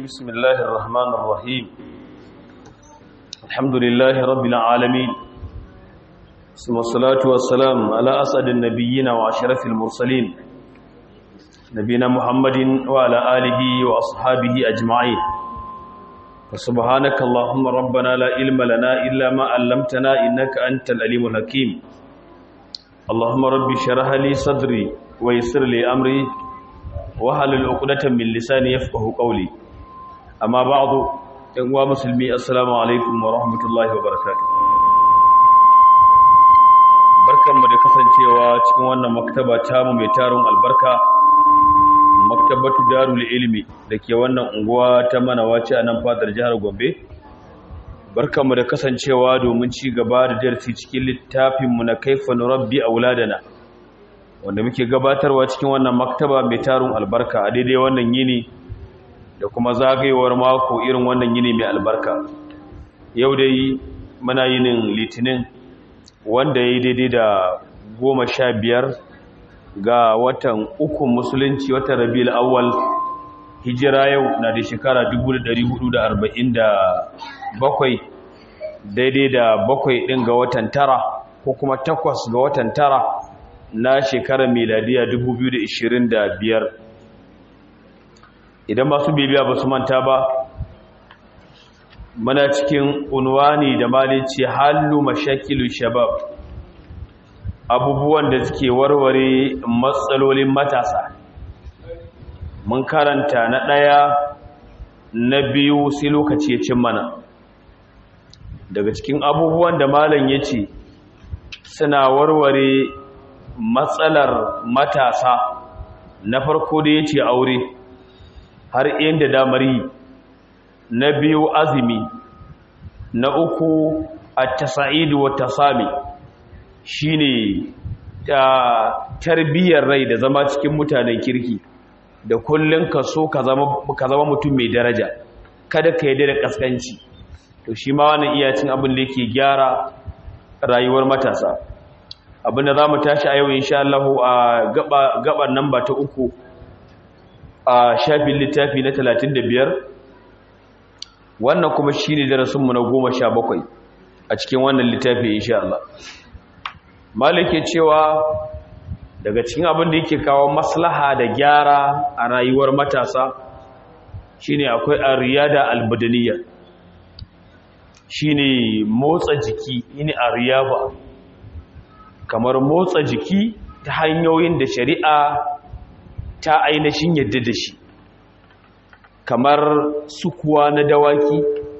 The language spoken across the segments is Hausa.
بسم الله الرحمن الرحيم الحمد لله رب العالمين ثم الصلاة والسلام على أسعد النبيين وأشرف المرسلين نبينا محمد وعلى آله وأصحابه أجمعين فسبحانك اللهم ربنا لا علم لنا إلا ما علمتنا إنك أنت العليم الحكيم اللهم رب شرح لي صدري ويسر لي أمري وحلل عقدة من لساني يفقه قولي أما بعد إخوة مسلمي السلام عليكم ورحمة الله وبركاته barkanmu da kasancewa cikin wannan maktaba tamu mai tarin albarka maktabatu darul ilmi da ke wannan unguwa ta manawaci a nan fadar jihar gombe barkanmu da kasancewa domin ci gaba da darasi cikin littafinmu na kaifa nurabbi auladana wanda muke gabatarwa cikin wannan maktaba mai tarin albarka a daidai wannan yini da kuma zagayewar mako irin wannan yini mai albarka yau dai muna yinin litinin wanda ya yi daidai da goma sha biyar ga watan ukun musulunci watan rabi'ul awwal hijira yau na da shekara 1447 daidai da bakwai ɗin ga watan tara ko kuma takwas ga watan tara na shekarar miladiya 2025 idan masu bibiya ba su manta ba mana cikin unwani da malici hallu mashakilu shabab abubuwan da suke warware matsalolin matasa mun karanta na ɗaya na biyu sai lokaci ya cin mana daga cikin abubuwan da malam ya ce suna warware matsalar matasa na farko da ya ce aure har inda damar yi na biyu azumi na uku a tasa'idu wa tasami shi ne tarbiyyar rai da zama cikin mutanen kirki da kullum ka so ka zama mutum mai daraja kada ka yi da kaskanci to shi ma wani iyacin abin da yake gyara rayuwar matasa abinda za mu tashi a yau insha Allah a gabar namba ta uku a shafin littafi na 35 wannan kuma shi ne darasinmu na goma sha bakwai a cikin wannan littafi insha Allah malike cewa daga cikin abin da yake kawo maslaha da gyara a rayuwar matasa shine akwai ariyada albadaniya shine motsa jiki ini ariyaba kamar motsa jiki ta hanyoyin da shari'a ta ainihin yadda da shi kamar sukuwa na dawaki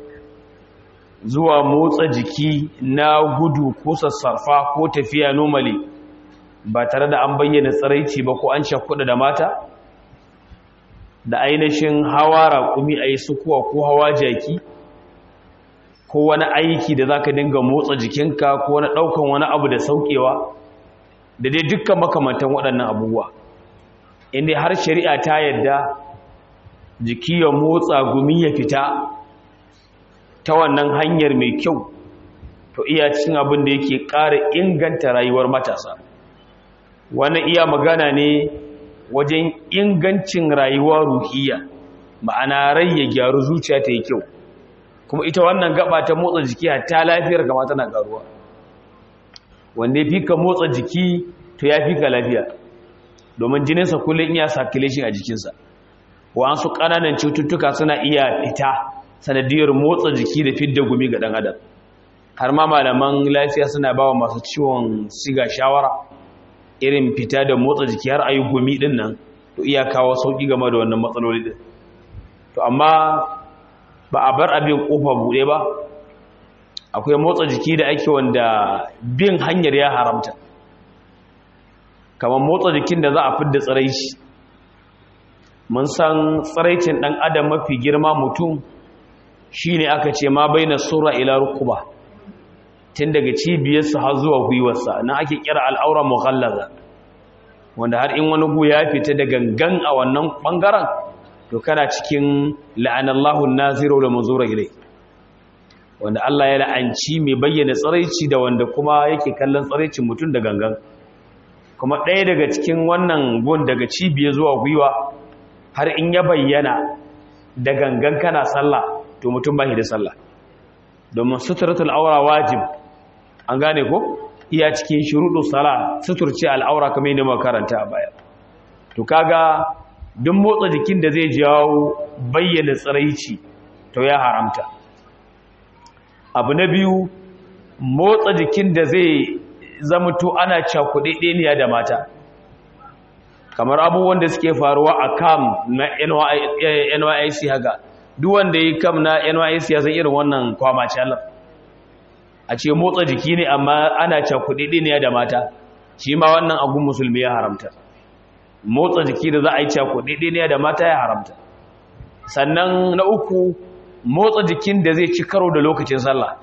zuwa motsa jiki na gudu ko sassarfa ko tafiya normally ba tare da an bayyana tsiraici ba ko an shakuda da mata da ainihin hawa raƙumi a yi sukuwa ko hawa jaki ko wani aiki da za ka dinga motsa jikinka ko wani ɗaukan wani abu da sauƙewa da dai dukkan makamantan waɗannan abubuwa inda har shari'a ta yadda jiki ya motsa gumi ya fita ta wannan hanyar mai kyau to iya cin abin da yake ƙara inganta rayuwar matasa wannan iya magana ne wajen ingancin rayuwa ruhiya ma'ana rai ya gyaru zuciya ta yi kyau kuma ita wannan gaba ta motsa jiki ta lafiyar kama tana karuwa wanda ya fi ka motsa jiki to ya fi ka lafiya domin jininsa kullum iya circulation a jikinsa wa'ansu ƙananan cututtuka suna iya fita sanadiyar motsa jiki da fidda gumi ga ɗan adam har ma malaman lafiya suna ba wa masu ciwon siga shawara irin fita da motsa jiki har ayi gumi ɗin nan to iya kawo sauƙi game da wannan matsaloli ɗin to amma ba a bar abin ƙofa buɗe ba akwai motsa jiki da ake wanda bin hanyar ya haramta kamar motsa jikin da za a fidda tsiraici mun san tsiraicin ɗan adam mafi girma mutum shi ne aka ce ma bai na sura ila rukuba tun daga cibiyarsa har zuwa gwiwarsa na ake kira al'aura mughallaza wanda har in wani gu ya fita da gangan a wannan ɓangaren to kana cikin la'anallahu naziru da manzura ilai wanda Allah ya la'anci mai bayyana tsiraici da wanda kuma yake kallon tsiraicin mutum da gangan kuma ɗaya daga cikin wannan gun daga cibiya zuwa gwiwa har in ya bayyana da gangan kana sallah to mutum ba shi da sallah domin suturatul aura wajib an gane ko iya cikin shuruɗu sala suturce al'aura kamar yadda muka karanta a baya to kaga duk motsa jikin da zai jawo bayyana tsiraici to ya haramta abu na biyu motsa jikin da zai zamto ana cakuɗe ɗeniya da mata kamar abubuwan da suke faruwa a kam na NYC haka duk wanda yi kam na NYC ya san irin wannan kwamacalar a ce motsa jiki ne amma ana cakuɗe ɗeniya da mata shi ma wannan agun musulmi ya haramta motsa jiki da za a yi cakuɗe ɗeniya da mata ya haramta sannan na uku motsa jikin da zai ci karo da lokacin sallah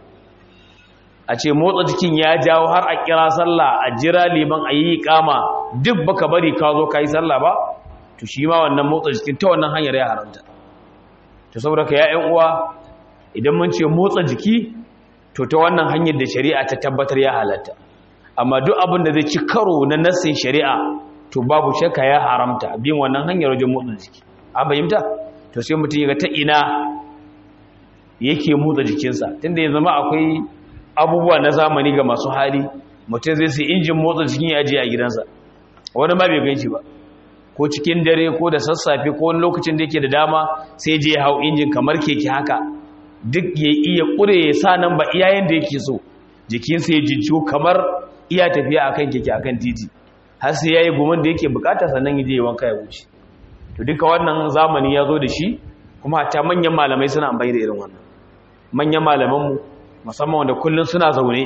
a ce motsa jikin ya jawo har a kira sallah a jira liman a yi kama duk baka bari ka zo ka yi sallah ba to shi ma wannan motsa jikin ta wannan hanyar ya haramta to saboda ka ya'yan uwa idan mun ce motsa jiki to ta wannan hanyar da shari'a ta tabbatar ya halatta amma duk abin da zai ci karo na nassin shari'a to babu shakka ya haramta bin wannan hanyar wajen motsa jiki an fahimta to sai mutum ya ga ta ina yake motsa jikinsa tunda ya zama akwai abubuwa na zamani ga masu hali mutum zai sai injin motsa jikin ya ajiye a gidansa wani ma bai gan shi ba ko cikin dare ko da sassafe ko wani lokacin da yake da dama sai je ya hau injin kamar keke haka duk ya iya ƙure ya sa nan ba iyayen da yake so jikinsa ya jijjiyo kamar iya tafiya akan keke akan titi har sai ya yi gumin da yake bukata sannan ya je ya wanka ya wuce to duka wannan zamani ya zo da shi kuma hatta manyan malamai suna amfani da irin wannan manyan malamanmu musamman wanda kullum suna zaune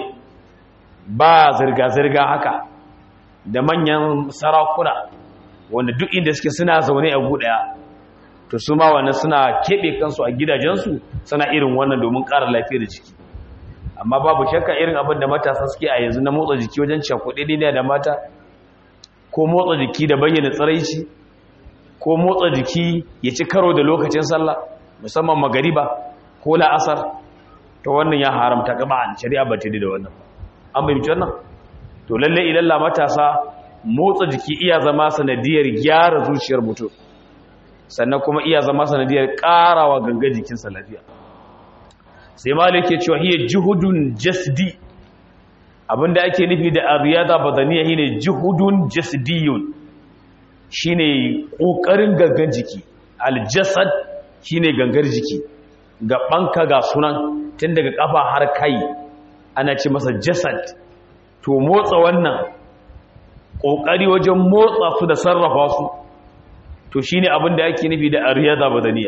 ba zirga-zirga haka da manyan sarakuna wanda duk inda suke suna zaune a guɗaya to su ma wannan suna keɓe kansu a gidajensu suna irin wannan domin ƙara lafiyar jiki amma babu shakka irin abin da matasa suke a yanzu na motsa jiki wajen cakuɗe ne da mata ko motsa jiki da bayyana tsaraici ko motsa jiki ya ci karo da lokacin sallah musamman magariba ko la'asar to wannan ya haramta gaba shari'a ba ta da wannan an bayyana wannan to lalle ilalla matasa motsa jiki iya zama sanadiyar gyara zuciyar mutum sannan kuma iya zama sanadiyar karawa ganga jikinsa lafiya sai malik ke cewa hiya juhudun jasdi abinda ake nufi da ariyada badaniya shine juhudun jasdiyun shine kokarin gangan jiki aljasad shine gangar jiki gabanka ga sunan tun daga kafa har kai ana ce masa jasad to motsa wannan kokari wajen motsa su da sarrafa su to shine abin da ake nufi da ariyada badaniya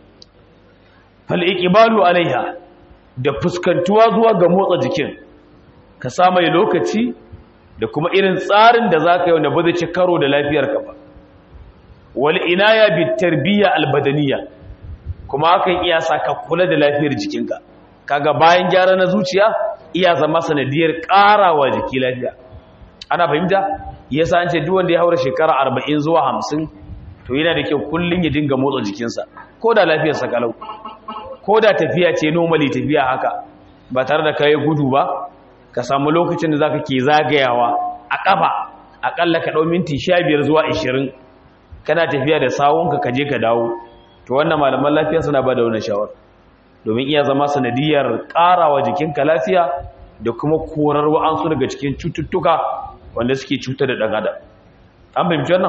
fal iqbalu alaiha da fuskantuwa zuwa ga motsa jikin ka samu lokaci da kuma irin tsarin da zaka yi wanda ba zai ci karo da lafiyarka ba wal inaya bit tarbiyya al badaniya kuma hakan iya saka kula da lafiyar jikinka kaga bayan gyara na zuciya iya zama sanadiyar karawa jiki lafiya ana fahimta yasa an ce duk wanda ya haura shekara 40 zuwa 50 to yana da kyau kullun ya dinga motsa jikinsa ko da lafiyarsa kalau ko da tafiya ce normally tafiya haka ba tare da kai gudu ba ka samu lokacin da zaka ke zagayawa a kafa akalla ka dau minti 15 zuwa 20 kana tafiya da sawunka ka je ka dawo to wannan malaman lafiya suna ba da wannan shawara domin iya zama sanadiyar karawa jikinka lafiya da kuma korar wa'ansu daga cikin cututtuka wanda suke cutar da ɗan adam an fahimci wannan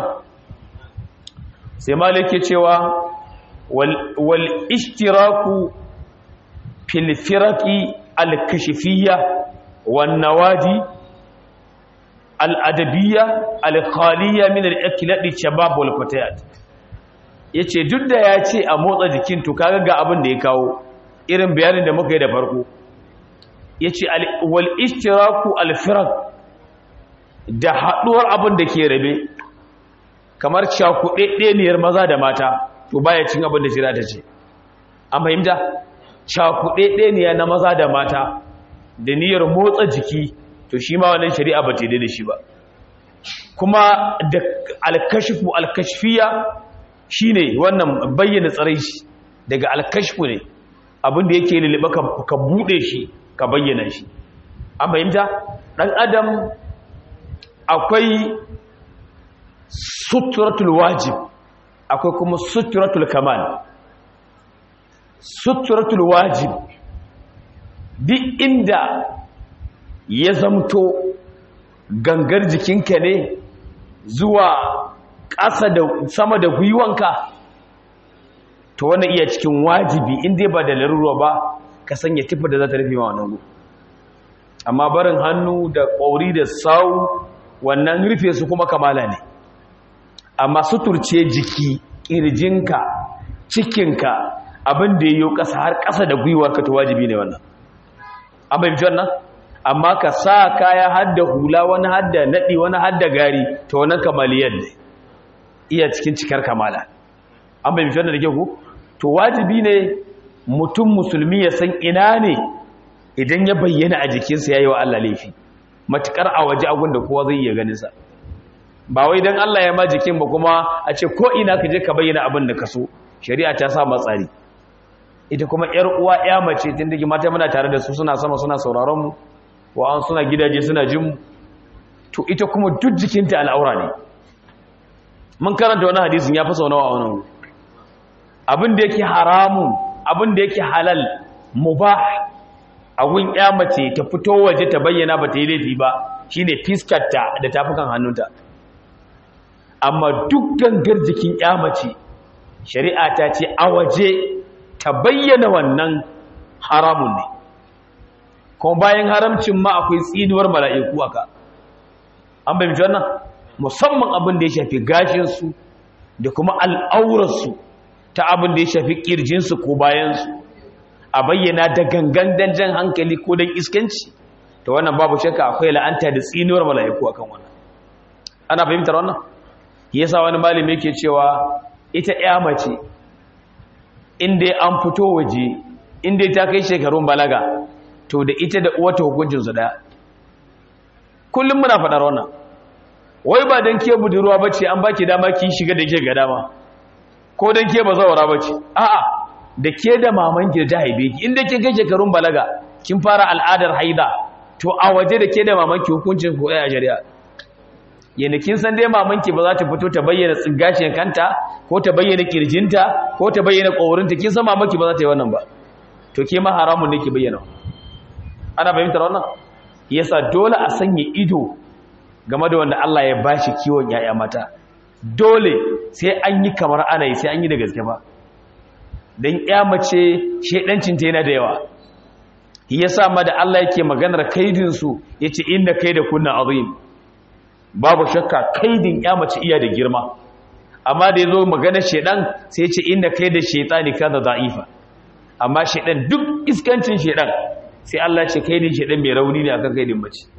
sai malik ke cewa wal ishtiraku fil firaqi al kashfiyya wan nawadi al adabiyya al khaliyya min al ikladi shabab wal fatayat yace duk da ya ce a motsa jikin to kaga ga abin da ya kawo irin bayanin da muka yi da farko yace wal ishtiraku al firaq da haɗuwar abin da ke rabe kamar cakuɗeɗeniyar maza da mata to baya cin abin da shira ta ce an fahimta cakuɗeɗeniya na maza da mata da niyyar motsa jiki to shi ma wannan shari'a ba ta da shi ba kuma da alkashifu alkashfiya shine wannan bayyana tsarai shi daga alkashfu ne abin da yake lulluɓa ka buɗe shi ka bayyana shi an fahimta ɗan adam akwai suturatul wajib akwai kuma suturatul kamal suturatul wajib duk inda ya zamto gangar jikinka ne zuwa ƙasa da sama da gwiwanka to wannan iya cikin wajibi inda ba da larurwa ba ka sanya tufa da za ta rufe ma wannan gu amma barin hannu da ƙwauri da sau wannan rufe su kuma kamala ne amma suturce jiki ƙirjinka cikinka abin da ya yi ƙasa har ƙasa da gwiwarka to wajibi ne wannan an bai wannan amma ka sa kaya hadda hula wani hadda naɗi wani hadda gari to wannan kamaliyar ne iya cikin cikar kamala an bai wannan da ke ku to wajibi ne mutum musulmi ya san ina ne idan ya bayyana a jikinsa ya yi wa Allah laifi matuƙar a waje abin da kowa zai iya ganinsa ba wai don Allah ya ma jikin ba kuma a ce ko ina ka je ka bayyana abin da ka so shari'a ta sa matsari ita kuma ‘yar uwa ‘ya mace tun da mata muna tare da su suna sama suna sauraron mu wa'an suna gidaje suna jin mu to ita kuma duk jikinta al'aura ne mun karanta wani hadisin ya fi sau nawa a wannan abin da yake haramun abin da yake halal mubah a gun ‘ya mace ta fito waje ta bayyana ba ta yi laifi ba shine fiskarta da tafukan hannunta amma duk gangar jikin ‘ya mace shari'a ta ce a waje ta bayyana wannan haramun ne kuma bayan haramcin ma akwai tsinuwar mala'iku aka an bayyana wannan musamman abin da ya shafi gashinsu da kuma al'aurarsu ta abin da ya shafi ƙirjinsu ko bayansu a bayyana da gangan danjan hankali ko don iskanci ta wannan babu shakka akwai la'anta da tsinuwar mala'iku akan wannan ana fahimtar wannan yasa wani malami yake cewa ita ya mace inda an fito waje inda ta kai shekarun balaga to da ita da uwata hukuncinsu daya kullum muna faɗar wannan wai ba don ke budurwa ba ce an baki dama ki shiga da ke ga dama ko don ke ba zawara ba ce a'a da ke da mamanki da ta haife ki inda ke kai shekarun balaga kin fara al'adar haida to a waje da ke da mamanki hukuncin ko a shari'a yana kin san dai mamanki ba za ta fito ta bayyana tsigashin kanta ko ta bayyana kirjinta ko ta bayyana ƙorinta kin san mamanki ba za ta yi wannan ba to ke ma haramun ne ki bayyana ana fahimtar wannan yasa dole a sanya ido game da wanda Allah ya bashi kiwon yaya mata dole sai an yi kamar ana yi sai an yi da gaske ba dan ya mace shedancin ta yana da yawa yasa ma da Allah yake maganar kaidin su yace inna kaida kunna azim babu shakka kaidin ya mace iya da girma amma da yazo maganar shedan sai yace inna kaida shaytani kana da'ifa amma shedan duk iskancin shedan sai Allah ce kaidin shedan mai rauni ne akan kaidin mace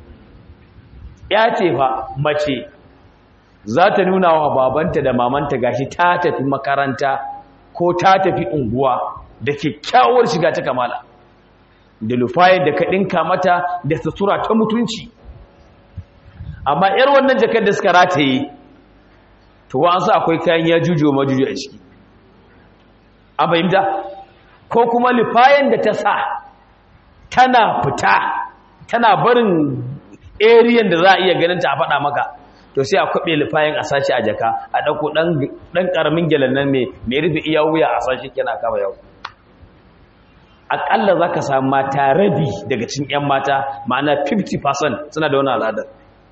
ya ce fa mace za ta nuna wa babanta da mamanta gashi ta tafi makaranta ko ta tafi unguwa da kyakkyawar shiga ta kamala da lufayen da ka ɗinka mata da sutura ta mutunci amma ‘yar wannan jakar da suka rataye to wa an sa akwai kayan ya jujo majuju a ciki an fahimta ko kuma lufayen da ta sa tana fita tana barin ariyan da za a iya ganin ta a faɗa maka to sai a kwaɓe lufayen a sashi a jaka a ɗauko ɗan ƙaramin gyalan nan mai rufe iya wuya a sashi kina kama yau aƙalla za ka samu mata rabi daga cin 'yan mata ma'ana 50% suna da wani al'adar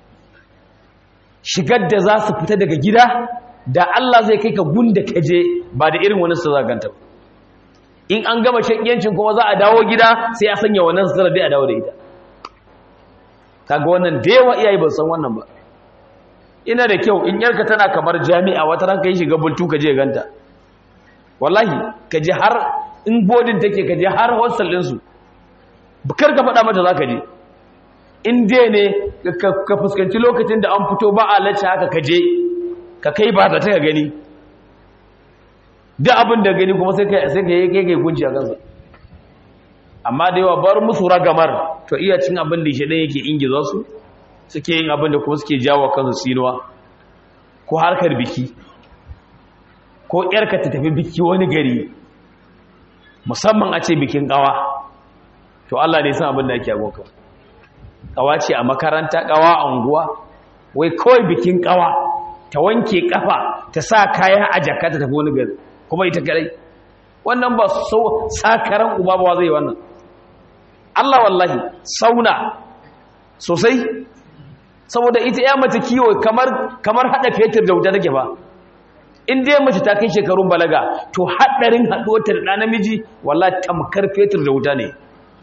shigar da za su fita daga gida da Allah zai kai ka gunda ka je ba da irin wani su zaganta in an gama shakiyancin kuma za a dawo gida sai a sanya wannan su dai a dawo da ita kaga wannan da yawa iyaye ba san wannan ba ina da kyau in yarka tana kamar jami'a wata ran kai shiga bultu ka je ganta wallahi ka je har in bodin take ka je har hostel din su bukar ka faɗa mata zaka je in dai ne ka fuskanci lokacin da an fito ba a lacce haka ka je ka kai ba ta ka gani duk abin da gani kuma sai ka sai ka yi kai gunji a kansa amma da yawa bar musu ragamar to iya cin abin da shedan yake ingiza su suke yin abin da kuma suke jawo kansu sinuwa ko harkar biki ko yarka ta tafi biki wani gari musamman a ce bikin kawa to Allah ne san abin da yake agoka kawa ce a makaranta kawa a unguwa wai kawai bikin kawa ta wanke kafa ta sa kaya a jaka ta tafi wani gari kuma ita kadai wannan ba so sakaran uba ba zai wannan Allah wallahi sauna sosai saboda ita ya mace kiwo kamar kamar hada fetur da wuta take ba in dai mace ta kai shekarun balaga to hadarin haduwar ta da namiji wallahi tamkar fetur da wuta ne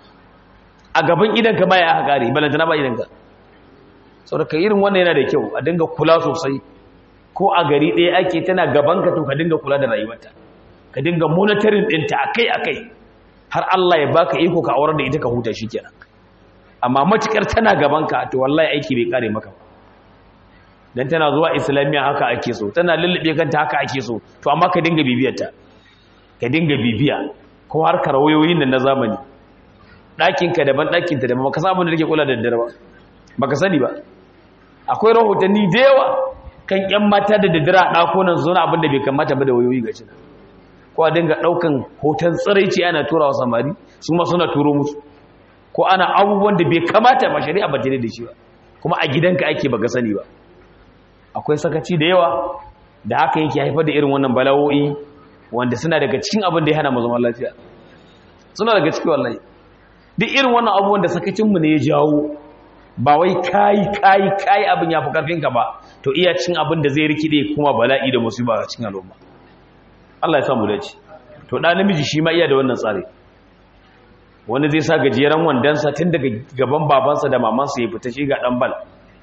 a gaban idan ka baya aka kare balantana ba idan ka saboda ka irin wannan yana da kyau a dinga kula sosai ko a gari ɗaya ake tana gaban ka to ka dinga kula da rayuwarta ka dinga monitoring ɗinta akai akai har Allah ya baka iko ka aurar da ita ka huta shikenan amma matukar tana gaban ka to wallahi aiki bai kare maka ba dan tana zuwa islamiya haka ake so tana lullube kanta haka ake so to amma ka dinga bibiyarta ka dinga bibiya ko harkar wayoyin nan na zamani ɗakinka daban ɗakinta daban baka san abin da take kula da daddare ba baka sani ba akwai rahotanni da yawa kan ƴan mata da daddare a ɗakunan su abin da bai kamata ba da wayoyi ga shi ko a dinga ɗaukan hoton tsiraici ana tura wa samari su ma suna turo musu ko ana abubuwan da bai kamata ba shari'a ba da shi ba kuma a gidanka ake baka sani ba akwai sakaci da yawa da haka yake haifar da irin wannan bala'o'i wanda suna daga cikin abin da ya hana mu zaman lafiya suna daga cikin wallahi duk irin wannan abubuwan da sakacinmu ne ya jawo ba wai kayi kayi kayi abin ya fi karfinka ba to iya cin abin da zai rikide kuma bala'i da musiba a cikin al'umma Allah ya samu dace to da namiji shi ma iya da wannan tsari wani zai sa gajeren wandansa tun daga gaban babansa da mamansa ya fita shi ga dan bal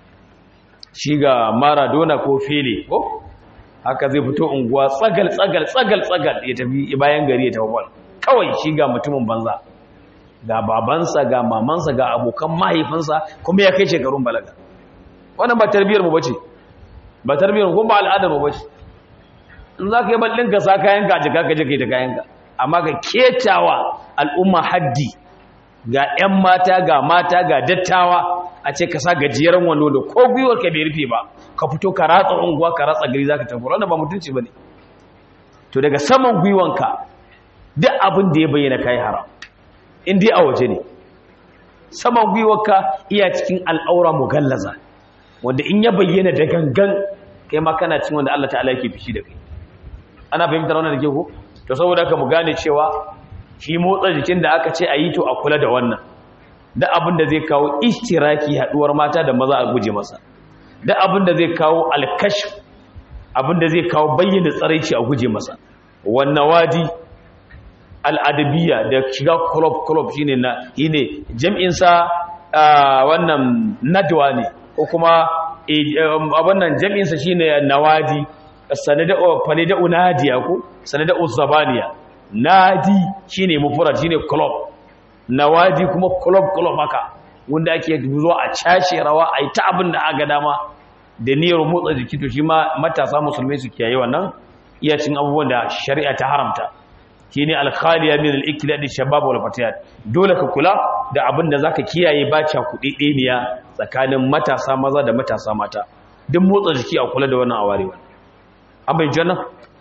shi ga maradona ko fele ko haka zai fito unguwa tsagal tsagal tsagal tsagal ya tafi bayan gari ya tafi bal kawai shi ga mutumin banza ga babansa ga mamansa ga abokan mahaifinsa kuma ya kai shekarun balaga wannan ba tarbiyar mu bace ba tarbiyar mu kuma ba al'adar mu bace in za ka yi ballin ka sa kayan ka jika ka je kai ta kayan ka amma ka ketawa al'umma haddi ga 'yan mata ga mata ga dattawa a ce ka sa gajeren wando da ko gwiwar ka bai rufe ba ka fito ka ratsa unguwa ka ratsa gari za ka tafi wannan ba mutunci ba ne to daga saman gwiwanka duk abin da ya bayyana kai haram in dai a waje ne saman gwiwarka iya cikin al'aura mugallaza wanda in ya bayyana da gangan kai ma kana cin wanda Allah ta'ala yake fishi da kai ana fahimtar wannan da ke ko to saboda ka mu gane cewa shi motsa jikin da aka ce a yi to a kula da wannan da abin da zai kawo ishtiraki haduwar mata da maza a guje masa da abin da zai kawo alkash abin da zai kawo bayyana tsaraici a guje masa wannan wadi al'adabiya da shiga club-club shi ne jam'insa wannan nadwa ne ko kuma wannan jam'insa shi ne nawadi fanida'u nadiya ko sanada'u zabaniya nadi shi ne mufurat shi ne club nawadi kuma club-club haka wanda ake zuwa a cashe rawa a yi ta abin da aga dama da niyyar motsa jiki to shi ma matasa musulmai su kiyaye wannan iya cin abubuwan da shari'a ta haramta shine alkhaliya min al-iklad shabab wal fatiyat dole ka kula da abin da zaka kiyaye bacha kudedeniya tsakanin matasa maza da matasa mata duk motsa jiki a kula da wannan awarewa an bai janna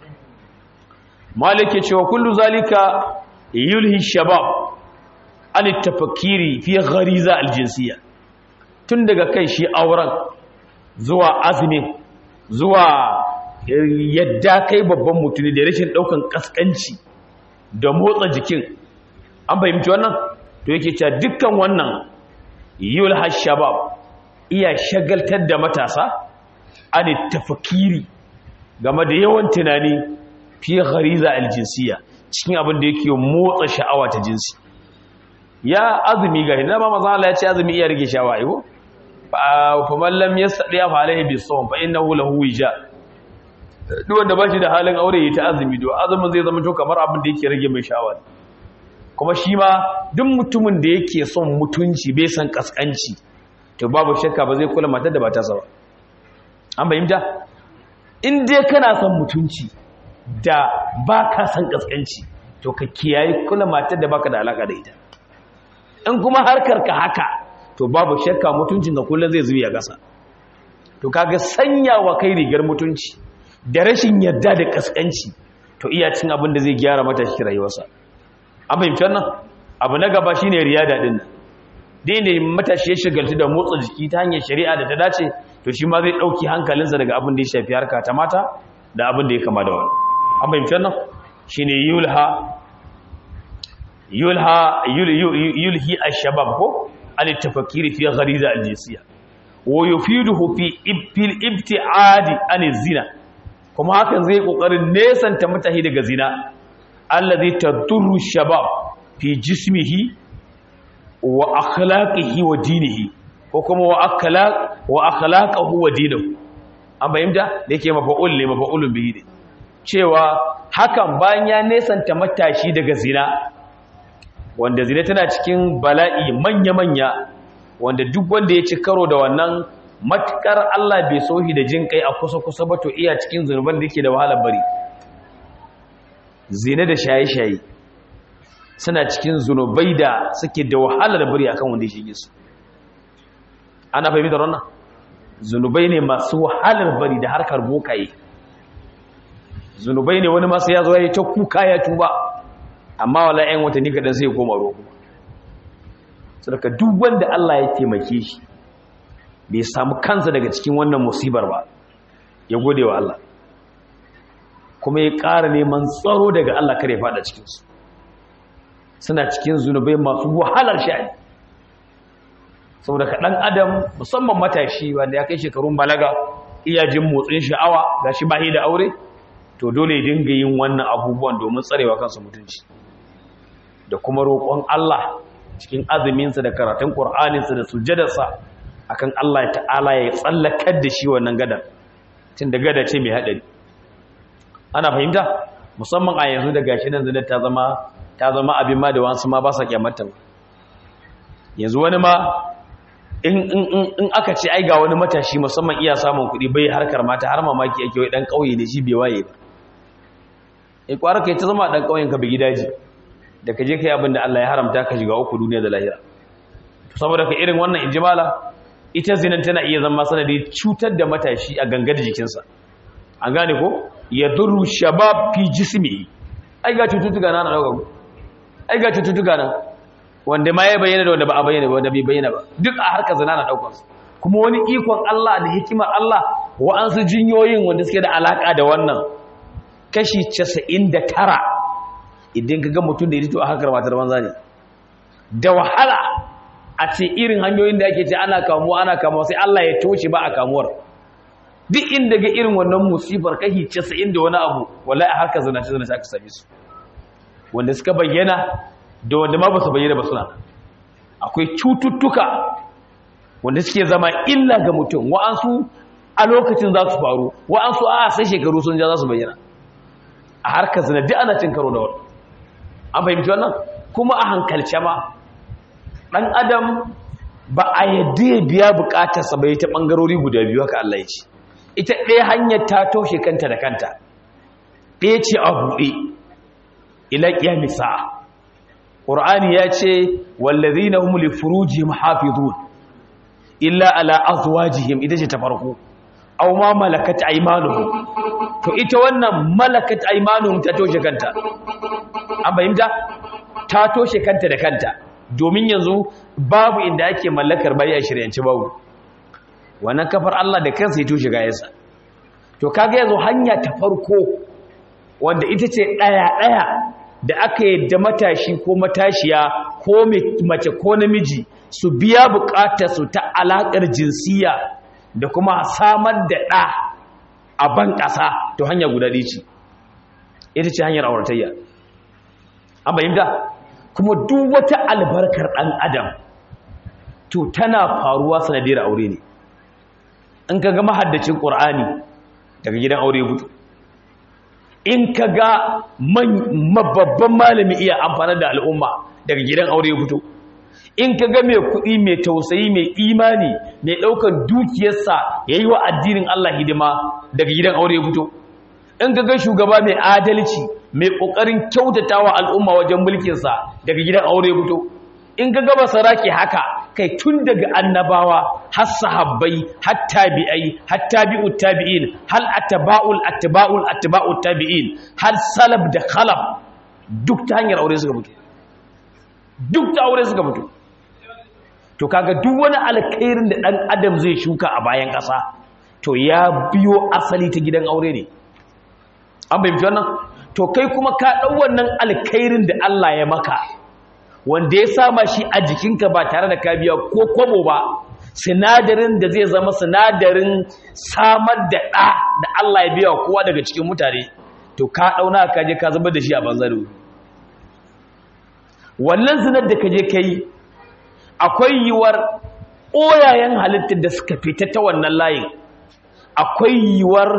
malike cewa kullu zalika yulhi shabab an tafakkiri fi ghariza al-jinsiyya tun daga kai shi auren zuwa azumi zuwa yadda kai babban mutune da rashin daukan kaskanci da motsa jikin an fahimci wannan to yake cewa dukkan wannan yul hashabab iya shagaltar da matasa an tafakiri game da yawan tunani fi ghariza aljinsiya cikin abin da yake motsa sha'awa ta jinsi ya azumi ga hidda ba maza Allah ya ce azumi iya rage sha'awa ayo fa man lam yastadi fa alaihi bisawm fa innahu lahu wija duk wanda ba shi da halin aure ya ta azumi do azumin zai zama to kamar abin da yake rage mai sha'awa kuma shi ma duk mutumin da yake son mutunci bai san kaskanci to babu shakka ba zai kula matar da ba ta sawa an bayyanta in dai kana son mutunci da ba ka san kaskanci to ka kiyaye kula matar da baka da alaka da ita in kuma harkar ka haka to babu shakka mutuncin ka kullum zai zuya gasa to kaga sanya wa kai rigar mutunci da rashin yadda da kaskanci to iya cin abin da zai gyara mata shi rayuwarsa an fahimci wannan abu na gaba shine riyada din nan dai ne matashi ya shigaltu da motsa jiki ta hanyar shari'a da ta dace to shi ma zai dauki hankalinsa daga abin da ya shafi harka ta mata da abin da ya kama da wani an fahimci wannan shine yulha yulha yulhi ash-shabab ko an tafakkiri fi ghariza al-jinsiyya wa yufiduhu fi fil ibti'adi an zina kuma hakan zai kokarin nesanta mutahi daga zina allazi tadurru shabab fi jismihi wa akhlaqihi wa dinihi ko kuma wa akhlaq wa akhlaquhu wa dinihi an bayyana da yake mafa'ul ne mafa'ulun bihi ne cewa hakan bayan ya nesanta matashi daga zina wanda zina tana cikin bala'i manya-manya wanda duk wanda ya ci karo da wannan matukar Allah bai sohi da jin kai a kusa-kusa ba to iya cikin zunuban da yake da wahalar bari zina da shaye-shaye suna cikin zunubai da suke da wahalar bari akan wanda ya shige su ana fahimta wannan zunubai ne masu wahalar bari da harkar bokaye zunubai ne wani masu ya zo ya yi ta kuka ya tuba amma wala 'yan watanni kaɗan sai ya koma roƙo sadaka duk wanda Allah ya taimake shi bai samu kansa daga cikin wannan musibar ba ya gode wa Allah kuma ya ƙara neman tsaro daga Allah kare fada cikinsu suna cikin zunubai masu wahalar sha'ani saboda ka ɗan adam musamman matashi wanda ya kai shekarun balaga iya jin motsin sha'awa ga shi bahi da aure to dole ya dinga yin wannan abubuwan domin tsarewa kansa mutunci da kuma roƙon Allah cikin azuminsa da karatun ƙur'aninsa da sujjadarsa akan Allah ta'ala ya tsallakar da shi wannan gada tun da gada ce mai haɗari ana fahimta musamman a yanzu da gashi nan zinar ta zama ta zama abin ma da wasu ma ba sa kyamata ba yanzu wani ma in aka ce ai ga wani matashi musamman iya samun kuɗi bai harkar mata har mamaki ake wai ɗan ƙauye ne shi bai waye ba in kwara kai ta zama ɗan ƙauyen ka bi gidaji da ka je ka yi abin da Allah ya haramta ka shiga uku duniya da lahira saboda ka irin wannan injimala ita zinan tana iya zama sanadi cutar da matashi a gangar jikinsa an gane ko ya duru shabab fi jismi ai ga cututtuka na na dauka ai ga cututtuka na wanda ma ya bayyana da wanda ba a bayyana ba wanda bai bayyana ba duk a harkar zina na daukar su kuma wani ikon Allah da hikimar Allah wa'ansu jinyoyin wanda suke da alaka da wannan kashi 99 idan ka ga mutum da ya rito a harkar matar banza ne da wahala a ce irin hanyoyin da ake ce ana kamuwa ana kamuwa sai Allah ya toshe ba a kamuwar duk inda ga irin wannan musibar kashi 90 da wani abu wallahi a harkar zinace zinace aka same su wanda suka bayyana da wanda ma ba su bayyana ba suna akwai cututtuka wanda suke zama illa ga mutum wa'ansu a lokacin za su faru wa'ansu a sai shekaru sun ja za su bayyana a harkar zina duk ana cin karo da wani an fahimci wannan kuma a hankalce ma ɗan adam ba a yadda ya biya bukatarsa bai ta ɓangarori guda biyu haka Allah ya ce ita ɗaya hanyar ta toshe kanta da kanta ɗaya ce a buɗe ila ƙiyami sa'a ƙur'ani ya ce wallazi na humuli furuji mahafizun illa ala azwajihim ita ce ta farko aw ma malakat aymanuhum to ita wannan malakat aymanuhum ta toshe kanta an fahimta ta toshe kanta da kanta domin yanzu babu inda ake mallakar bayi a shiryanci babu wannan kafar Allah da kansa ya toshe gayansa to kaga yanzu hanya ta farko wanda ita ce daya daya da aka yadda matashi ko matashiya ko mace ko namiji su biya bukatarsu ta alakar jinsiya da kuma samar da ɗa a ban ƙasa to hanya guda ɗaya ce ita ce hanyar auratayya an bayyanta kuma duk wata albarkar ɗan adam to tana faruwa sanadiyar aure ne in ka ga mahaddacin ƙur'ani daga gidan aure fito in ka ga babban malami iya amfani da al'umma daga gidan aure fito in ka ga mai kuɗi mai tausayi mai imani mai ɗaukar dukiyarsa ya yi wa addinin Allah hidima daga gidan aure ya fito in ka ga shugaba mai adalci mai ƙoƙarin kyautata wa al'umma wajen mulkinsa daga gidan aure ya fito in ka gaba saraki haka kai tun daga annabawa har sahabbai har tabi'ai har tabi'ut tabi'in hal atba'ul atba'ul atba'ut tabi'in har salaf da khalaf duk ta hanyar aure suka fito duk ta aure suka fito to kaga duk wani alkhairin da dan adam zai shuka a bayan ƙasa to ya biyo asali ta gidan aure ne an bayyana wannan to kai kuma ka dau wannan alkhairin da Allah ya maka wanda ya sama shi a jikinka ba tare da ka biya ko kwabo ba sinadarin da zai zama sinadarin samar da ɗa da Allah ya biya kowa daga cikin mutane to ka ɗauna ka je ka zama da shi a banzaro wannan zinar da ka je ka yi akwai yiwuwar ɓoyayen halittar da suka fita ta wannan layin akwai yiwuwar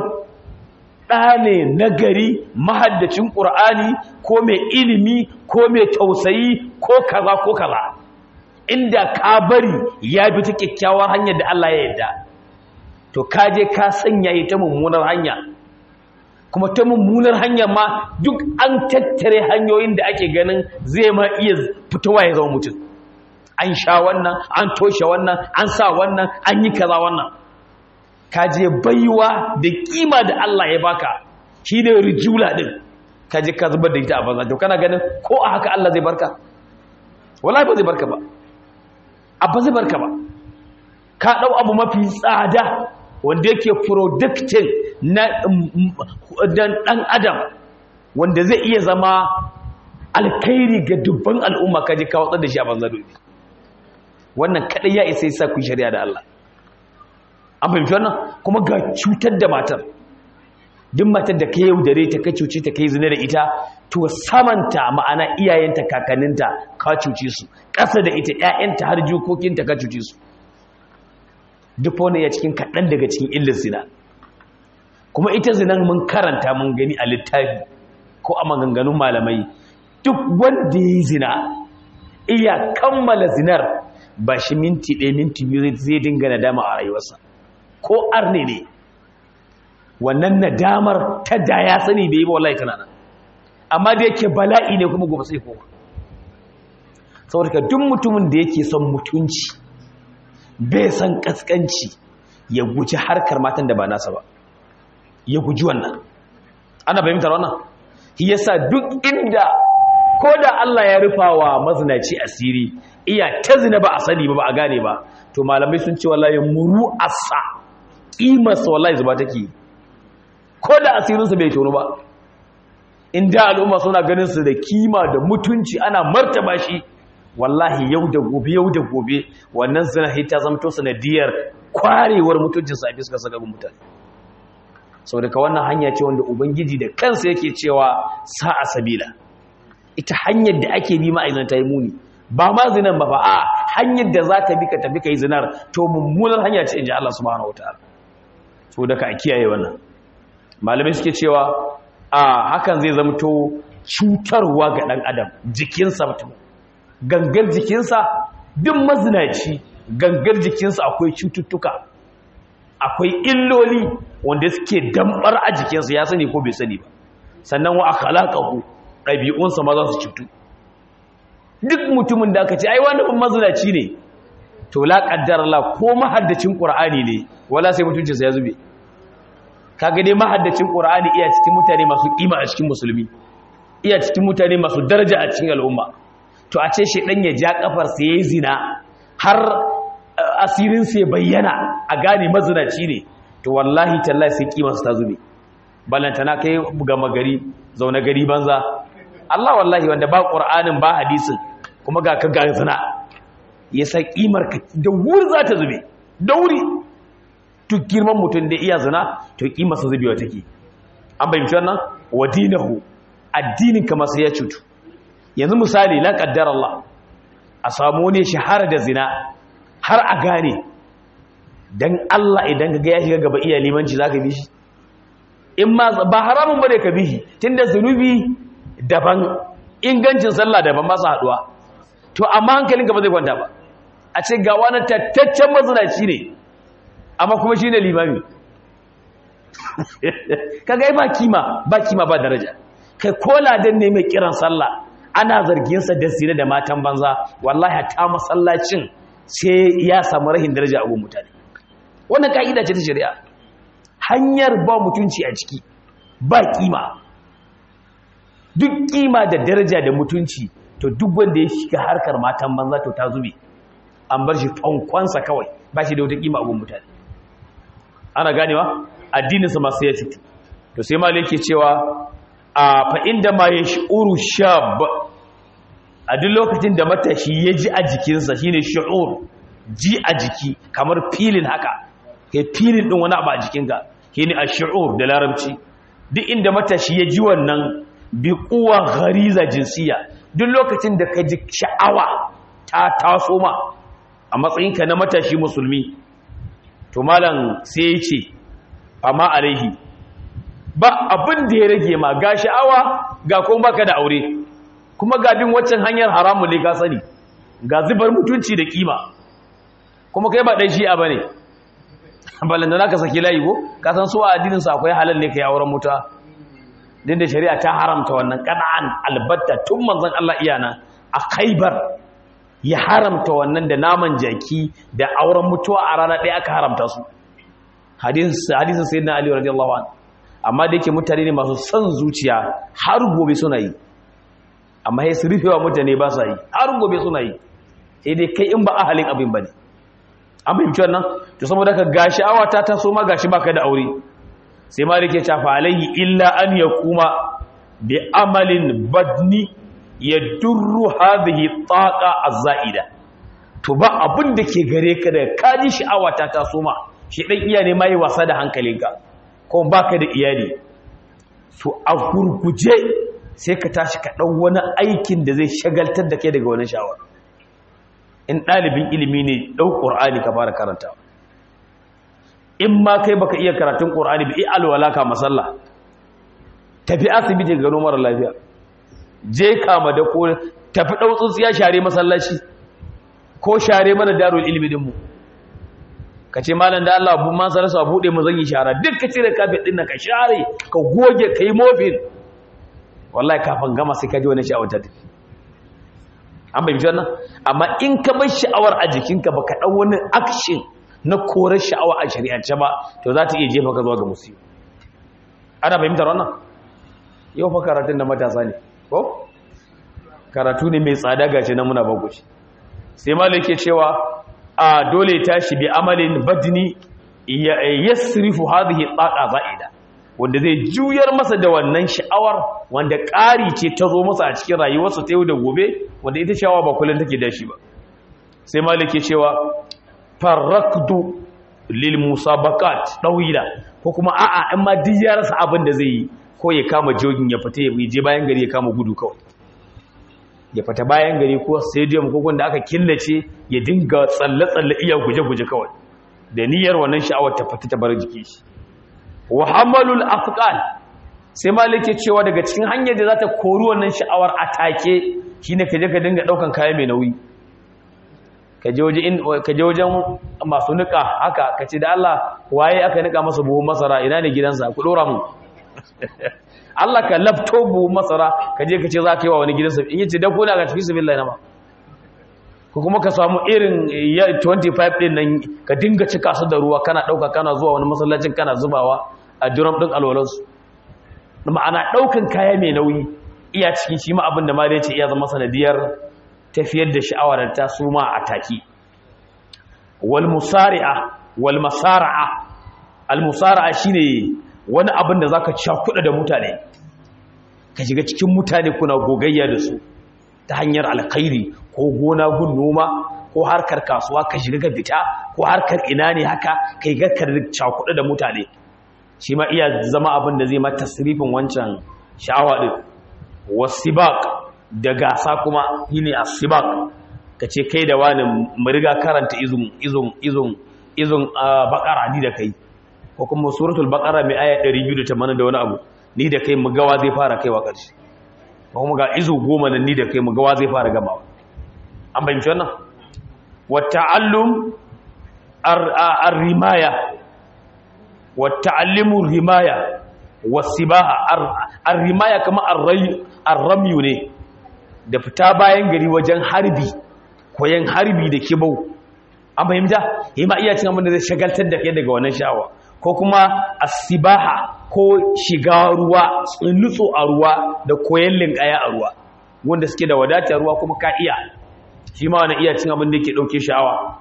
ɗa ne nagari mahaddacin ƙur'ani ko mai ilimi ko mai tausayi ko kaza ko kaza inda ka bari ya bi ta kyakkyawar hanyar da Allah ya yarda to ka je ka sanya ita mummunar hanya kuma ta mummunar hanyar ma duk an tattare hanyoyin da ake ganin zai ma iya fitowa ya zama mutum an sha wannan an toshe wannan an sa wannan an yi kaza wannan ka je baiwa da kima da Allah ya baka shi ne rijula din ka je ka zubar da ita a banza to kana ganin ko a haka Allah zai barka wallahi ba zai barka ba abba zai barka ba ka dau abu mafi tsada wanda yake producting na dan adam wanda zai iya zama alkhairi ga dubban al'umma ka je ka watsar da shi a banza dole wannan kadai ya isa yasa ku shari'a da Allah an fahimci wannan kuma ga cutar da matar duk matar da ka yaudare ta ka cuce ta ka yi zina da ita to samanta ma'ana iyayenta kakanninta ka cuce su ƙasa da ita ƴaƴanta har jikokinta ka cuce su duk wani ya cikin kaɗan daga cikin illar zina kuma ita zinan mun karanta mun gani a littafi ko a maganganun malamai duk wanda ya yi zina iya kammala zinar ba shi minti ɗaya minti biyu zai dinga nadama a rayuwarsa ko arne ne wannan nadamar ta da ya sani bai yi ba wallahi tana nan amma da yake bala'i ne kuma gobe sai koma saboda duk mutumin da yake son mutunci bai san kaskanci ya guji harkar matan da ba nasa ba ya guji wannan ana fahimtar wannan shi yasa duk inda ko da Allah ya rufa wa mazinaci asiri iya ta zina ba a sani ba ba a gane ba to malamai sun ce wallahi muru asa kimarsa wallahi zuba take ko da asirinsa bai tono ba inda al'umma suna ganin su da kima da mutunci ana martaba shi wallahi yau da gobe yau da gobe wannan zina ta zamto sanadiyar kwarewar mutuncinsa a fiskar saka mutane sau daga wannan hanya ce wanda ubangiji da kansa yake cewa sa'a sabila ita hanyar da ake bi ma'aizan ta yi muni ba ma zinan ba ba a hanyar da za ka bi ka tafi ka yi zinar to mummunar hanya ce in ji Allah subhanahu wa ta'ala so daga a kiyaye wannan malamai suke cewa a hakan zai zamto cutarwa ga ɗan adam jikinsa mutum gangar jikinsa duk mazinaci gangar jikinsa akwai cututtuka akwai illoli wanda suke dambar a jikinsa ya sani ko bai sani ba sannan wa akhlaqahu ɗabi'unsa ma za su cutu duk mutumin da aka ce ai wani mazinaci ne to la qaddara la ko mahaddacin qur'ani ne wala sai mutuncinsa ya zube kaga dai mahaddacin qur'ani iya cikin mutane masu kima a cikin musulmi iya cikin mutane masu daraja a cikin al'umma to a ce shedan ya ja kafar sa yayi zina har asirin sa ya bayyana a gane mazinaci ne to wallahi tallahi sai kima ta zube ballantana kai buga magari zauna gari banza Allah wallahi wanda ba qur'anin ba hadisin kuma ga ka ga zina ya sa kimar ka da wuri za ta zube da wuri duk girman mutum da iya zina to kimarsa zubewa take an bayyance wannan wa dinahu addinin ka masa ya cutu yanzu misali la qaddar Allah a samu ne shahara da zina har a gane dan Allah idan ka ga ya shiga gaba iya limanci zaka bi shi in ma ba haramun bane ka bi shi tunda zunubi daban ingancin sallah daban ba su haduwa to amma hankalinka ba zai kwanta ba a ce ga wani tattaccen mazinaci ne amma kuma shi ne limami kaga ba kima ba kima ba daraja kai kola dan ne mai kiran sallah ana zarginsa da zina da matan banza wallahi ta masallacin sai ya samu rahin daraja a mutane wannan ka'ida ce ta shari'a hanyar ba mutunci a ciki ba kima duk kima da daraja da mutunci to duk wanda ya shiga harkar matan banza to ta zube an bar shi fankwansa kawai ba shi da wata kima a mutane ana ganewa addininsa masu ya cutu to sai malai ke cewa a fa'inda ma ya shi'uru shab a duk lokacin da matashi ya ji a jikinsa shine shu'ur ji a jiki kamar filin haka kai filin din wani abu a jikinka shine ash-shu'ur da larabci duk inda matashi ya ji wannan bi quwwa ghariza jinsiya duk lokacin da ka ji sha'awa ta taso ma a matsayinka na matashi musulmi to malam sai ya ce amma alaihi ba abin da ya rage ma ga sha'awa ga kuma baka da aure kuma ga bin waccan hanyar haramun ne ka sani ga zubar mutunci da kima kuma kai ba dan shi'a bane balanda naka saki layi ko ka san su a addinin sa akwai halal ne kai auren muta din da shari'a ta haramta wannan qana'an albatta tun manzon Allah iyana a Khaibar ya haramta wannan da naman jaki da auren mutuwa a rana ɗaya aka haramta su hadisin sayyidina Ali radiyallahu anhu amma da yake mutane ne masu son zuciya har gobe suna yi amma sai su rufewa mutane ba sa yi har gobe suna yi sai dai kai in ba ahalin abin bane an fahimci wannan to saboda ka gashi awa ta taso ma gashi baka da aure sai ma rike ta fa alaihi illa an yakuma bi amalin badni yadurru hadhihi taqa az-za'ida to ba abin da ke gare ka da kaji sha'awa ta taso ma shi dan iya ne mai wasa da hankalinka ko baka da iyali to a gurguje sai ka tashi ka ɗau wani aikin da zai shagaltar da kai daga wani shawar in ɗalibin ilimi ne ɗau ƙur'ani ka fara karanta in ma kai baka iya karatun ƙur'ani ba alwala ka masalla tafi asibiti gano mara lafiya je kama da ko tafi ɗau tsuntsiya share masallaci ko share mana darul ilimi dinmu ka ce malam da Allah bu man sarasa buɗe mu zan yi shara duk ka cire kafin ɗin ka share ka goge ka yi mofin wallahi kafin gama sai ka ji wani sha'awar ta tafi an bai wannan amma in ka bar sha'awar a jikinka baka ɗan wani action na korar sha'awa a shari'ance ba to za ta iya jefa ka zuwa ga musibi ana fahimtar wannan yau fa karatun da matasa ne ko karatu ne mai tsada gace na muna bagoci sai malai ke cewa a dole tashi bi amalin badni yasrifu hadhihi taqa za'ida wanda zai juyar masa da wannan sha'awar wanda ƙari ce ta zo masa a cikin rayuwarsa ta yau da gobe wanda ita sha'awa ba kullum take dashi ba sai malike cewa farakdu lil musabaqat dawila ko kuma a'a in ma duk ya rasa abin da zai yi ko ya kama jogin ya fita ya je bayan gari ya kama gudu kawai ya fita bayan gari ko stadium ko wanda aka killace ya dinga tsalle-tsalle iya guje-guje kawai da niyyar wannan sha'awar ta fita ta bar jiki shi wa hamalul afqal sai malike cewa daga cikin hanyar da za ta kori wannan sha'awar atake shine kaje ka dinga daukan kaya mai nauyi kaje waje in kaje wajen masu nika haka kace da Allah waye aka nika masa buhun masara ina ne gidansa ku dora mu Allah ka lafto buhun masara kaje kace za ka yi wa wani gidansa in yace da ko na ga tafi billahi na ma ko kuma ka samu irin 25 din nan ka dinga cika su da ruwa kana dauka kana zuwa wani masallacin kana zubawa a drum din alwalansu ma'ana daukan kaya mai nauyi iya cikin shi ma abin da ma ce iya zama sanadiyar tafiyar da sha'awar da ta suma a taki wal musari'a wal masara'a al musara'a shine wani abin da zaka cakuɗa da mutane ka shiga cikin mutane kuna gogayya da su ta hanyar alkhairi ko gona gun noma ko harkar kasuwa ka shiga ka fita ko harkar ina ne haka kai ga ka cakuɗa da mutane shi ma iya zama abin da zai ma tasrifin wancan sha'awa din wasibaq da gasa kuma shine asibaq kace kai da wani mu riga karanta izun izun izun izun baqara ni da kai ko kuma suratul baqara mai aya 280 da wani abu ni da kai mu gawa zai fara kaiwa ƙarshe kuma ga izu goma nan ni da kai mu gawa zai fara gamawa an bayyana wannan wa ta'allum ar-rimaya wa ta'allimu rimaya wasibaha ar-rimaya kama ar-ramyu ne da fita bayan gari wajen harbi koyan harbi da kibau an fahimta yi ma iya cin abin da zai shagaltar da kai daga wannan sha'awa ko kuma asibaha ko shiga ruwa nutso a ruwa da koyan linkaya a ruwa wanda suke da wadatar ruwa kuma ka iya shi ma wani iya cin abin da yake ɗauke sha'awa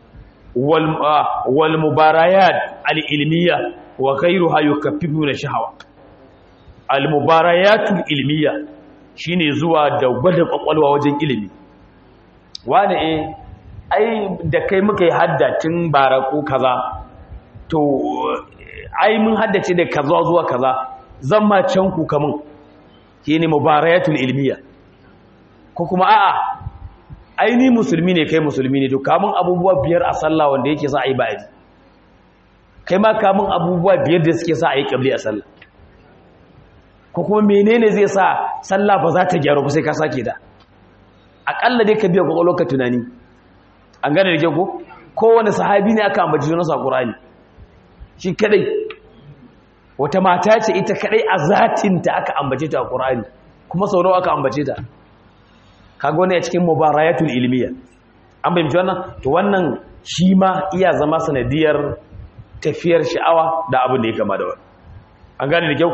wal mubarayat al-ilmiya wa ghayruha yukaffifu na sha'awa al mubarayatul ilmiya shine zuwa da gwada kwakwalwa wajen ilimi wani eh ai da kai muka yi haddatin bara ko kaza to ai mun haddace da kaza zuwa kaza zan ma can ku kamun shine mubarayatul ilmiya ko kuma a'a ai ni musulmi ne kai musulmi ne to kamun abubuwa biyar a sallah wanda yake sa ai ba'adi kai ma kamun abubuwa biyar da suke sa ai kabli a sallah ko kuma menene zai sa sallah ba za ta gyaru ba sai ka sake da akalla dai ka biya kwakwalwar ka tunani an gane da ke ko kowane sahabi ne aka ambaci sunansa a ƙurani shi kadai wata mata ce ita kadai a zatinta aka ambace ta a ƙurani kuma sau nawa aka ambace ta kaga wani a cikin mubarayatul ilmiya an bayyana wannan to wannan shi ma iya zama sanadiyar tafiyar sha'awa da abin da ya kama da wani an gane da kyau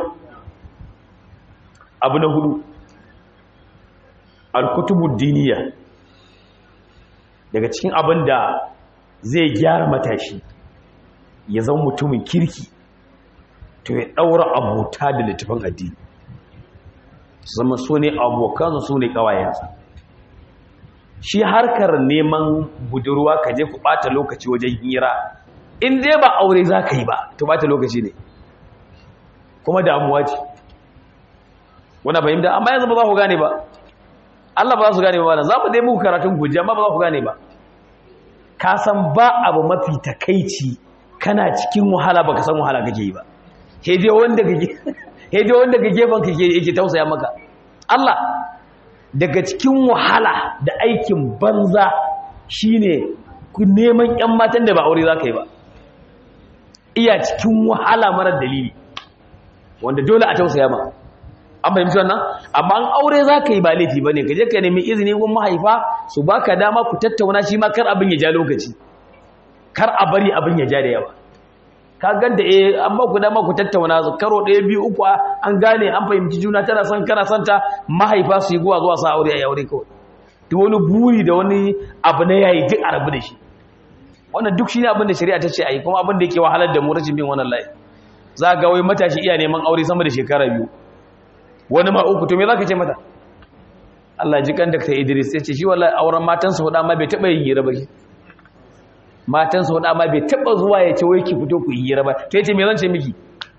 abu na hudu alkutubu diniya daga cikin abin da zai gyara matashi ya zama mutumin kirki to ya ɗaura abota da littafin addini su zama su ne abokansu su ne ƙawayensa shi harkar neman budurwa ka je ku ɓata lokaci wajen hira in dai ba aure za ka yi ba to ɓata lokaci ne kuma damuwa ce wana fahimta amma yanzu ba za ku gane ba Allah ba za su gane ba za mu dai muku karatun guji amma ba za ku gane ba ka san ba abu mafi takaici kana cikin wahala baka san wahala kake yi ba hede wanda kake hede wanda kake ban kake yake tausaya maka Allah daga cikin wahala da aikin banza shine ku neman ƴan matan da ba aure za ka yi ba iya cikin wahala marar dalili wanda dole a tausaya ma an fahimci wannan amma an aure za ka yi ba laifi ba ne ka je ka nemi izini gun mahaifa su ba ka dama ku tattauna shi ma kar abin ya ja lokaci kar a bari abin ya ja da yawa ka ganta eh an ba ku dama ku tattauna karo ɗaya biyu uku an gane an fahimci juna tana son kana son ta mahaifa su yi guwa zuwa sa aure a yaure kawai duk wani buri da wani abu na yayi duk a rabu da shi wannan duk shine abin da shari'a ta ce a yi kuma abin da yake wahalar da mu rashin bin wannan layi za ga wai matashi iya neman aure sama da shekara biyu wani ma uku to me za ka ce mata Allah ji kan Dr. Idris ya ce shi wallahi auren matansa huda ma bai taba yin hira ba shi matansa huda ma bai taba zuwa ya ce wai ki fito ku yi hira ba to yace me zan ce miki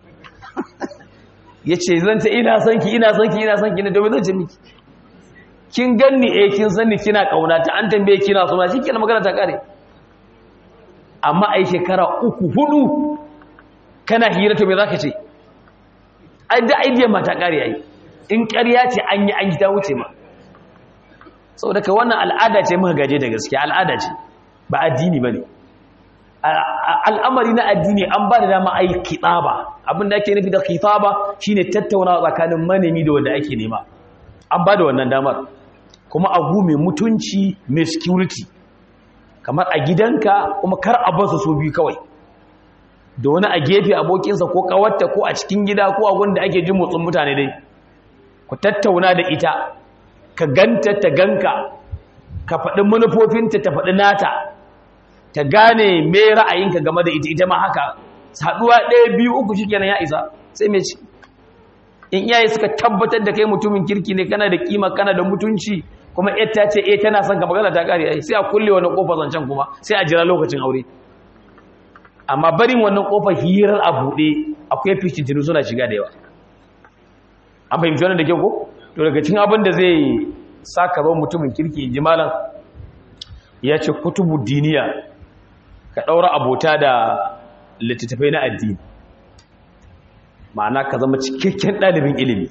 yace zan ce ina son ki ina son ki ina son ki ne to me zan ce miki kin ganni eh kin san ni kina kauna ta an tambaye kina so na shikenan magana ta kare amma ai shekara uku hudu kana hira to me zaka ce ai da aidiyar mata kare ai in ƙarya ce an yi an yi ta wuce ma saboda ka wannan al'ada ce muka gaje da gaskiya al'ada ce ba addini ba ne al'amari na addini an ba da dama ai kitaba abinda ake nufi da kitaba shine tattaunawa tsakanin manemi da wanda ake nema an ba da wannan damar kuma agu mai mutunci mai security kamar a gidanka kuma kar a basu su biyu kawai da wani a gefe abokinsa ko kawarta ko a cikin gida ko a wanda ake jin motsin mutane dai ku tattauna da ita ka ganta ta ganka ka faɗi manufofinta ta faɗi nata ta gane me ra'ayinka game da ita ita ma haka haɗuwa ɗaya biyu uku shi kenan ya isa sai mai ci in iyaye suka tabbatar da kai mutumin kirki ne kana da kima kana da mutunci kuma ita ce eh tana son ka magana ta kare ai sai a kulle wani kofar zancen kuma sai a jira lokacin aure amma barin wannan kofar hirar a buɗe akwai fitintinu suna shiga da yawa an fahimci wannan da ke ko to daga cikin abin da zai saka ba mutumin kirki ji malam ya ce kutubu diniya ka ɗaura abota da littattafai na addini ma'ana ka zama cikakken ɗalibin ilimi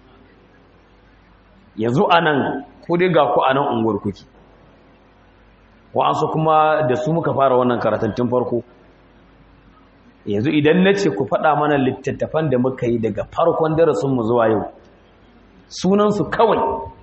yanzu a nan ko dai ga ku a nan unguwar kuki wa'ansu kuma da su muka fara wannan karatun tun farko yanzu idan na ce ku faɗa mana littattafan da muka yi daga farkon darasinmu zuwa yau sunansu kawai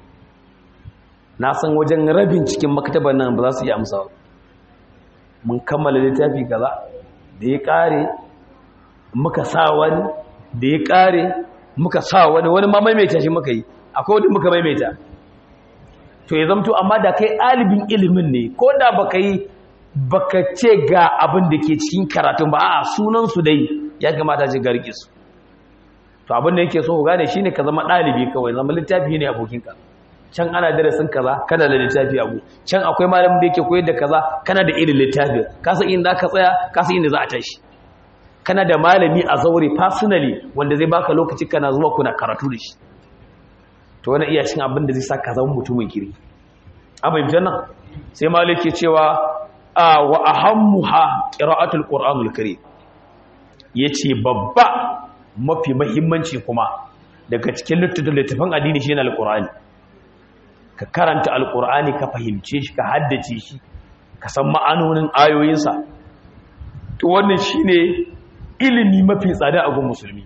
na san wajen rabin cikin maktabar nan ba za su yi amsa mun kammala littafi kaza da ya ƙare muka sa wani da ya ƙare muka sa wani wani ma maimaita shi muka yi akwai wani muka maimaita to ya zamto amma da kai ɗalibin ilimin ne ko da baka yi baka ce ga abin da ke cikin karatun ba a sunansu dai ya kamata ce garki su to abin da yake so ku gane shine ka zama ɗalibi kawai zama littafi ne abokinka can ana darasin kaza kana da littafi abu can akwai malamin da yake koyar da kaza kana da irin littafi ka san inda ka tsaya ka san inda za a tashi kana da malami a zaure personally wanda zai baka lokaci kana zuwa kuna karatu da shi to wani iya cin abin da zai sa ka zama mutumin kiri an fahimci nan sai malik ke cewa a wa ahammuha qira'atul qur'anul karim yace babba mafi muhimmanci kuma daga cikin littattafan addini shine alqur'ani ka karanta alqur'ani ka fahimce shi ka haddace shi ka san ma'anonin ayoyinsa to wannan shine ilimi mafi tsada a gun musulmi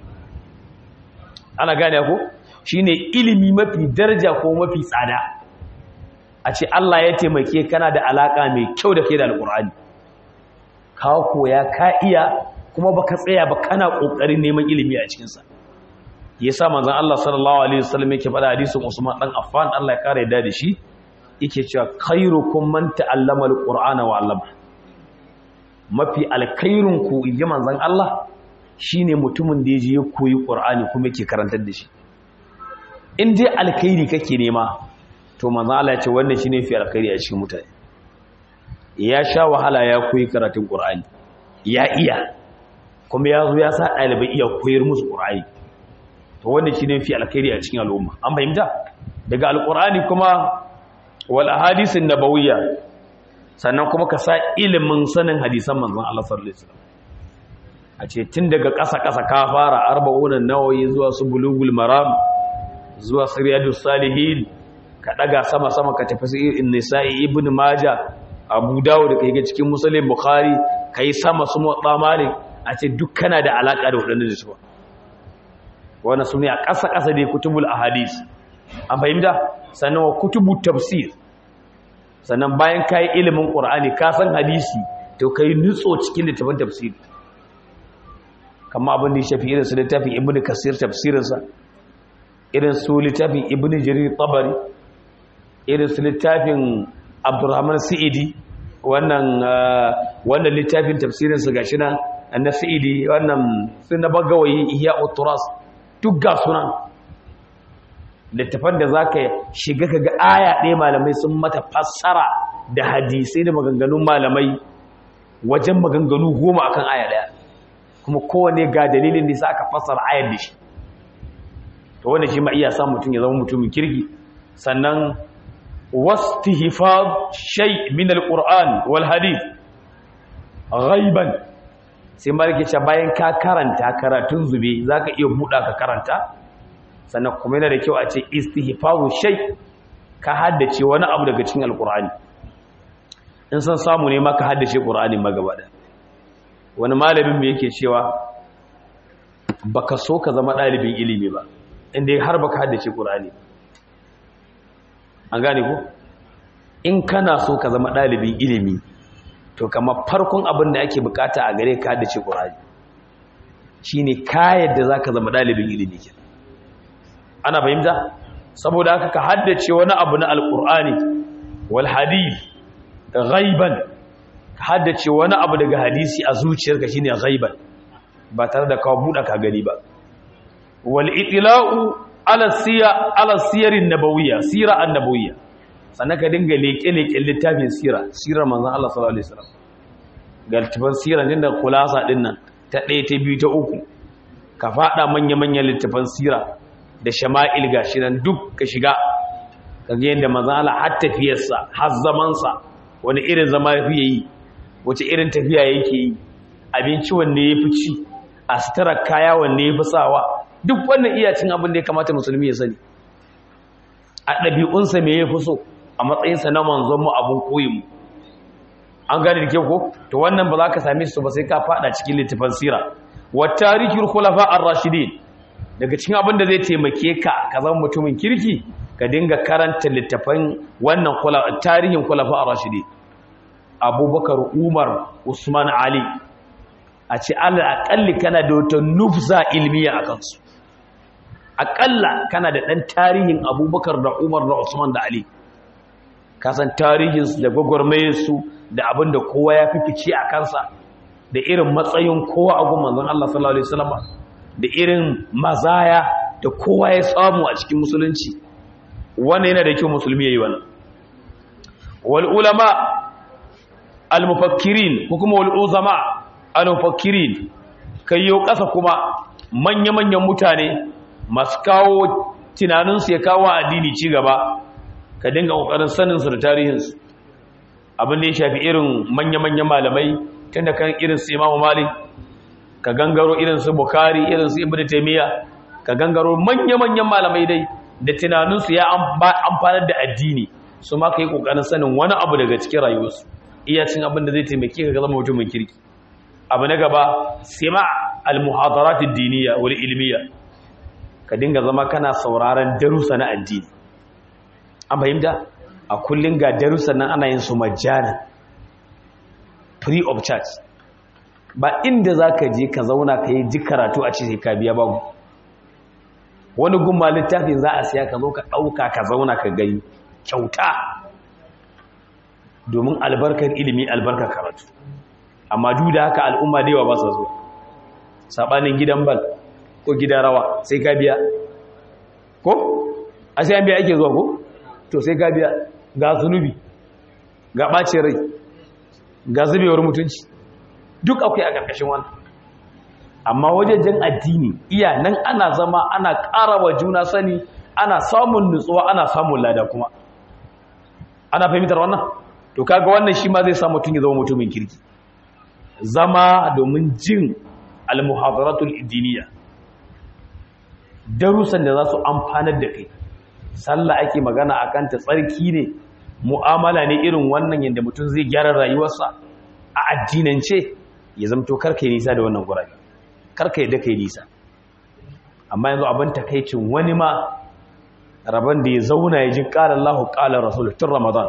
ana gane ko shine ilimi mafi daraja ko mafi tsada a ce Allah ya taimake kana da alaka mai kyau da kai da alkur'ani ka koya ka iya kuma baka tsaya ba kana kokarin neman ilimi a cikin sa yasa manzon Allah sallallahu alaihi wasallam yake faɗa hadisin Usman dan Affan Allah ya kare da shi yake cewa khairukum man ta'allama alqur'ana wa 'allama mafi alkhairun ku inji manzon Allah shine mutumin da yaje ya koyi qur'ani kuma yake karantar da shi in dai alkhairi kake nema to manzo Allah ya ce wannan shine fi alkhairi a cikin mutane ya sha wahala ya koyi karatun Qur'ani ya iya kuma ya zo ya sa ɗalibai iya koyar musu Qur'ani to wannan shine fi alkhairi a cikin al'umma an fahimta daga alqur'ani kuma wal ahadisin nabawiyya sannan kuma ka sa ilimin sanin hadisan manzon Allah sallallahu alaihi wasallam a ce tun daga ƙasa ƙasa ka fara arba'unan nawayi zuwa su bulugul maram zuwa siriyadus salihin ka daga sama sama ka tafi sai nisa'i ibn maja abu dawud kai ga cikin muslim bukhari kai sama su motsa malik a ce duk kana da alaka da wadannan da su wannan sune a ƙasa ƙasa dai kutubul ahadis an fahimta sannan wa kutubu tafsir sannan bayan kai ilimin qur'ani ka san hadisi to kai nutso cikin littafin tafsir kamar abin da ya shafi irin su littafin ibnu kasir tafsirinsa irin su littafin ibnu jarir tabari irin su littafin abdurrahman sa'idi wannan wannan littafin tafsirin su gashi nan na sa'idi wannan sun na bagawayi ihya uturas duk ga sunan littafan da zaka shiga kaga aya ɗaya malamai sun mata fassara da hadisai da maganganun malamai wajen maganganu goma akan aya ɗaya kuma kowane ga dalilin da sa aka fassara ayar da shi to wanda shi ma iya sa mutum ya zama mutumin kirki sannan واستهفاظ شيء من القرآن والحديث غيبا sai malike ce bayan ka karanta karatun zube zaka iya buɗa ka karanta sannan kuma yana da kyau a ce istihfazu shay ka haddace wani abu daga cikin alqur'ani in san samu ne maka haddace qur'ani magaba da wani malamin me yake cewa baka so ka zama ɗalibin ilimi ba inda har baka haddace qur'ani an gane ko in kana so ka zama ɗalibin ilimi to kama farkon abin da ake bukata a gare ka haddace ƙur'ani shine ka yadda za ka zama ɗalibin ilimi ke ana fahimta saboda haka ka haddace wani abu na alƙur'ani wal hadith ghaiban ka haddace wani abu daga hadisi a zuciyarka shine ghaiban ba tare da ka buɗa ka gani ba wal itla'u ala siya ala siyarin nabawiyya sira annabawiyya sannan ka dinga leke-leken littafin sira sirar manzon Allah sallallahu alaihi wasallam ga littafin sira din da kulasa din nan ta ɗaya ta biyu ta uku ka fada manya-manyan littafin sira da shama'il gashi nan duk ka shiga ka ga yadda manzon Allah har tafiyarsa har zamansa wani irin zama yafi yi wace irin tafiya yake yi abinci wanne yafi ci a sutura kaya wanne yafi sawa duk wannan iya cin abin da ya kamata musulmi ya sani a ɗabi'unsa me ya fi so a matsayinsa na manzonmu abin koyinmu an gane da kyau ko to wannan ba za ka same su ba sai ka fada cikin littafin sira wa tarihul khulafa ar-rashidin daga cikin abin da zai taimake ka ka zama mutumin kirki ka dinga karanta littafin wannan tarihin khulafa ar-rashidin abubakar umar usman ali a ce alal kana da wata nufza ilmiya a kansu aƙalla kana da ɗan tarihin abubakar da umar da usman da ali kasan tarihinsu da gwagwarmayarsu da abin da kowa ya fi fice a kansa da irin matsayin kowa a gun manzon Allah sallallahu alaihi wasallam da irin mazaya da kowa ya samu a cikin musulunci wannan yana da kyau musulmi yayi wannan wal ulama al mufakkirin ko kuma wal uzama al mufakkirin kayyo kasa kuma manya manyan mutane masu kawo tunaninsu ya kawo addini ci gaba ka dinga kokarin sanin su da tarihin su abin da ya shafi irin manya manyan malamai tunda kan irin su Imam Malik ka gangaro irin su Bukhari irin su Ibn Taymiyyah ka gangaro manya-manyan malamai dai da tunaninsu ya amfanar da addini su ma ka yi ƙoƙarin sanin wani abu daga cikin rayuwarsu iya cin abin da zai taimake ka zama mutumin kirki abu na gaba sima al-muhadaratid diniya wal ilmiya ka dinga zama kana sauraron darussa na addini an fahimta a kullun ga darussa nan ana yin su majana free of charge ba inda zaka je ka zauna ka yi ji karatu a cikin ka biya babu wani gumma littafin za a siya ka zo ka ɗauka ka zauna ka gani kyauta domin albarkar ilimi albarkar karatu amma duk da haka al'umma da yawa ba su zuwa saɓanin gidan bal ko gidan rawa sai ka biya ko a sai an biya ake zuwa ko to sai ka biya ga zunubi ga ɓace rai ga zubewar mutunci duk akwai a ƙarƙashin wannan amma wajejen addini iya nan ana zama ana ƙara wa juna sani ana samun nutsuwa ana samun lada kuma ana fahimtar wannan to kaga wannan shi ma zai sa mutum ya zama mutumin kirki zama domin jin almuhadaratul diniya darussan da za su amfanar da kai sallah ake magana akan ta tsarki ne mu'amala ne irin wannan yadda mutum zai gyara rayuwarsa a addinance ya zamto karka yi nisa da wannan gurabe karka yadda kai nisa amma yanzu abin takaicin wani ma rabon da ya zauna ya ji ƙalar lahu ƙalar rasul tun ramadan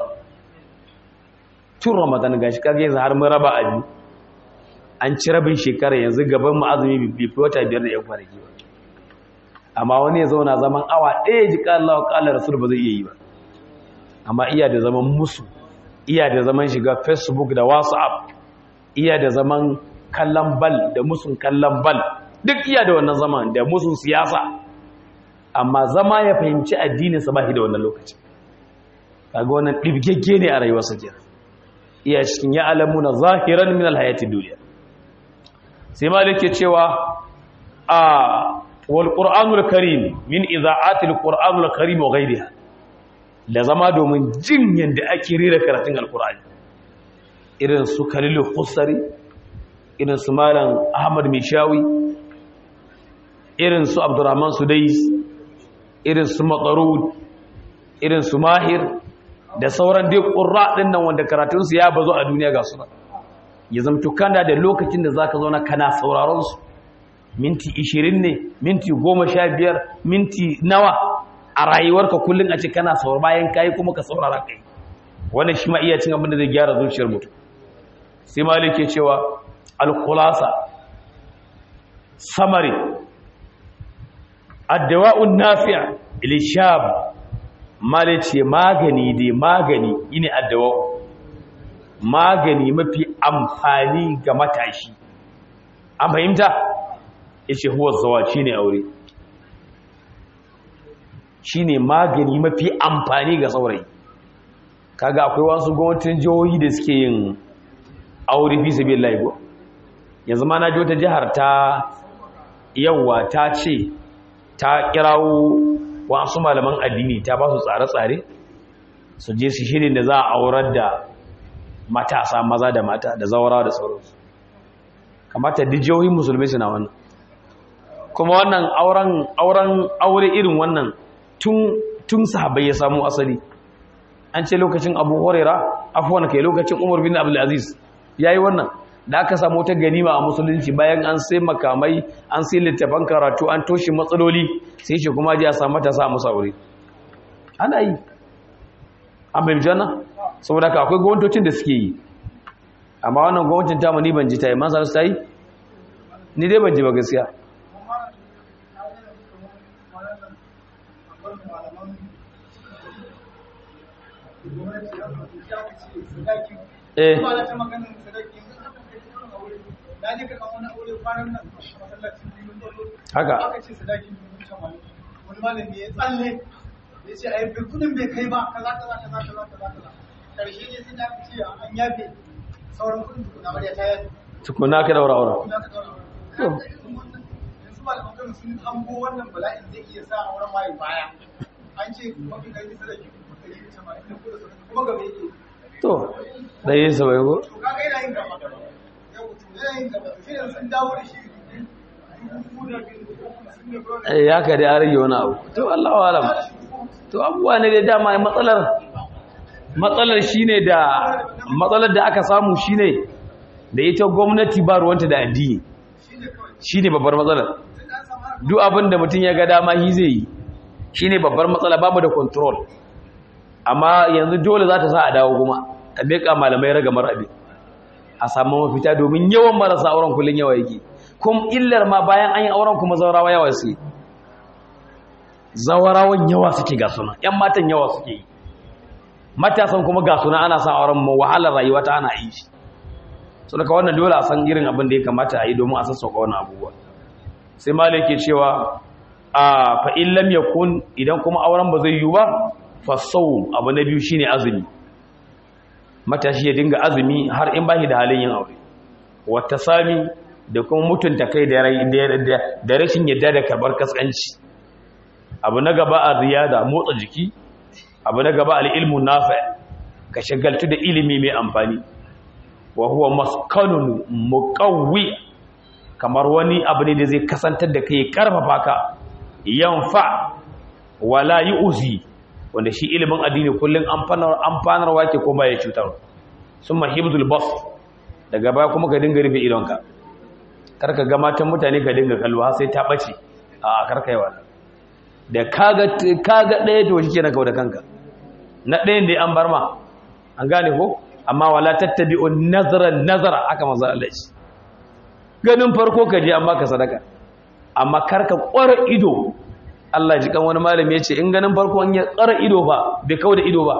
tun ramadan ga shi kage yanzu har mun raba abi an ci rabin shekara yanzu gaban mu azumi bai fi wata biyar da yan kwanaki ba amma wani ya zauna zaman awa ɗaya ji ƙalar lahu ƙalar rasul ba zai iya yi ba amma iya da zaman musu iya da zaman shiga facebook da whatsapp iya da zaman kallon bal da musun kallon bal duk iya da wannan zaman da musun siyasa amma zama ya fahimci addininsa ba shi da wannan lokaci kaga wannan ɗibgegge ne a rayuwarsa ke iya cikin ya alamu na zahiran min alhayati duniya sai malik ke cewa a wal qur'anul karim min iza'atil qur'anul karim wa ghayriha da zama domin jin yanda ake rera karatun alqur'ani irin su kalilu husari irin su malam ahmad mishawi irin su abdurrahman sudais irin su matsarud irin su mahir da sauran dai ƙurra ɗin nan wanda karatunsu ya bazo a duniya ga suna ya zamto kana da lokacin da za ka zauna kana sauraron su minti 20 ne minti 15 minti nawa a rayuwarka kullum a ce kana saurara bayan kayi kuma ka saurara kai wannan shi ma iya cin abin da zai gyara zuciyar mutum sai malik ya cewa alkulasa samari addawa'un nafi'a ilishab malik ce magani dai magani yine addawa'u magani mafi amfani ga matashi an fahimta yace huwa zawa shine aure shine magani mafi amfani ga saurayi kaga akwai wasu gwamnatin jihohi da suke yin aure fi sabi laigo yanzu ma na ji wata jihar ta yawa ta ce ta kirawo wasu malaman addini ta ba su tsare-tsare su je su shirin da za a aurar da matasa maza da mata da zawarawa da sauransu kamata dijiyoyin musulmi suna wannan kuma wannan auren auren aure irin wannan tun tun sahabbai ya samu asali an ce lokacin abu horera afuwan kai lokacin umar bin abdulaziz ya yi wannan da aka samu ta ganima a musulunci bayan an sai makamai an sai littafan karatu an toshe matsaloli sai shi kuma ji a samu ta sa musa wuri ana yi an bai jana saboda ka akwai gwamnatocin da suke yi amma wannan gwamnatin tamu ni ban ji ta yi man su ta yi ni dai ban ji ba gaskiya eh na je ka kan wani aure kwanan nan a masallacin birnin Borno Haka. aka ce sadakin dubu tamanin wani malami ya tsalle ya ce ai bai kudin bai kai ba kaza kaza kaza kaza kaza kaza karshe ne sai da aka ce an yafe sauran kudin tukuna amarya ta yafe tukuna ka daura aure kuma ka daura aure yanzu malaman kano sun hango wannan bala'in zai iya sa auren mayu baya an ce mafi kai sadaki ɗari da tamanin da kuɗa sadaki kuma gaba yake to ɗaya sa bai ko to kaga yana yin gaba yau to yana yin gaba to shi yanzu sun dawo da shi dubu da biyu ko kuma sun ne bro Eh, ya ka dai an rage wani abu to Allah wa alam to abubuwa ne da dama matsalar matsalar shine da matsalar da aka samu shine da ita gwamnati ba ruwanta da addini shine babbar matsalar duk abin da mutum ya ga dama shi zai yi shine babbar matsala babu da control amma yanzu dole za ta sa a dawo kuma a miƙa malamai ragamar abin a samu mafita domin yawan marasa auren kullum yawa yake kuma illar ma bayan an yi auren kuma zaurawa yawa su zawarawan yawa suke ga suna ‘yan matan yawa suke yi matasan kuma ga suna ana sa auren mu wahalar rayuwa ta ana yi shi so daga wannan dole a san irin abin da ya kamata a yi domin a sassauka wannan abubuwa sai malai ke cewa a fa in lam yakun idan kuma auren ba zai yi ba fa sawm abu na biyu shine azumi matashi ya dinga azumi har in bashi da halin yin aure wata sami da kuma mutunta kai da da rashin yadda da karbar kaskanci abu na gaba a riyada motsa jiki abu na gaba al'ilmu nafi ka shagaltu da ilimi mai amfani wa huwa maskanun muqawwi kamar wani abu ne da zai kasantar da kai karfafa ka yanfa wala yu'zi wanda shi ilimin addini kullun amfanar amfanarwa ke ko baya cutar summa hibzul bas daga baya kuma ka dinga rufe idonka karka ga matan mutane ka dinga kallo har sai ta bace a karka yi wannan da kaga kaga ɗaya to shi kenan kawo da kanka na ɗayan da an bar ma an gane ko amma wala tattabi'un nazara nazara aka manzo Allah shi ganin farko ka je an baka sadaka amma karka ƙwara ido Allah ji kan wani malami ya ce in ganin farko an ya ƙwara ido ba bai kawo da ido ba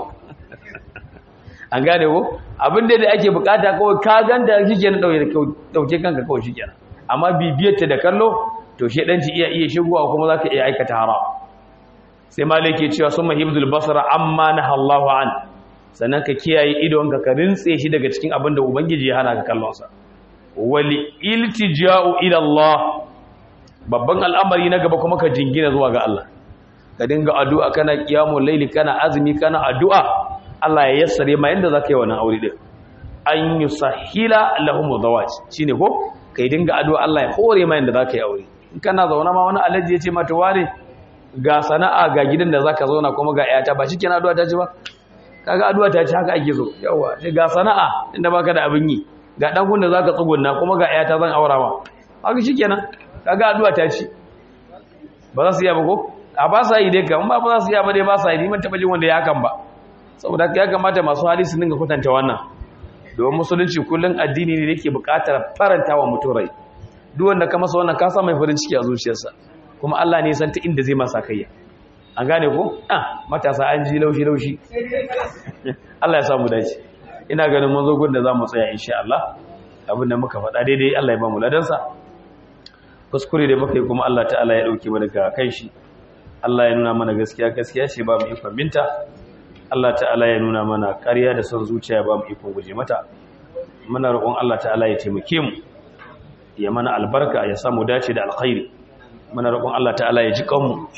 an gane ko abin da da ake bukata kawai ka ganda shike na dauke kanka kawai shike amma bibiyar ta da kallo to shedanci iya iya shigowa kuma zaka iya aikata haram sai malai ke cewa summa hibzul basara amma nahallahu an sannan ka kiyaye idonka ka rintse shi daga cikin abin da ubangiji ya hana ka kallon sa wal iltija'u ila Allah babban al'amari na gaba kuma ka jingina zuwa ga Allah ka dinga addu'a kana qiyamul layli kana azumi kana addu'a Allah ya yassare ma yanda zaka yi wannan aure din an yusahhila lahum zawaj shine ko kai dinga addu'a Allah ya hore ma yanda zaka yi aure in kana zauna ma wani alaji ya ce mata ware ga sana'a ga gidan da zaka zauna kuma ga iyata ba shikenan addu'a ta ci ba kaga addu'a ta ci haka ake so yawa ga sana'a inda baka da abin yi ga dan gun da zaka tsugunna kuma ga iyata zan aura ma haka shikenan kaga addu'a ta ci ba za su iya ba ko a ba sa yi dai kan ba ba za su iya ba dai ba sa yi man taba jin wanda ya hakan ba saboda ya kamata masu hali su dinga kwatanta wannan domin musulunci kullun addini ne da yake buƙatar faranta wa mutum rai duk wanda ka masa wannan ka sa mai farin ciki a zuciyarsa kuma Allah ne san ta inda zai masa kayya an gane ko ah matasa an ji laushi laushi Allah ya samu dace ina ganin mun zo gun da zamu tsaya insha Allah abinda muka faɗa daidai Allah ya ba mu ladansa kuskure da muka yi kuma Allah ta'ala ya dauke mu daga kan shi Allah ya nuna mana gaskiya gaskiya ce ba mu ikon binta Allah ta'ala ya nuna mana ƙarya da son zuciya ba mu ikon guje mata muna roƙon Allah ta'ala ya taimake mu ya mana albarka ya samu dace da alkhairi muna roƙon Allah ta'ala ya ji kanmu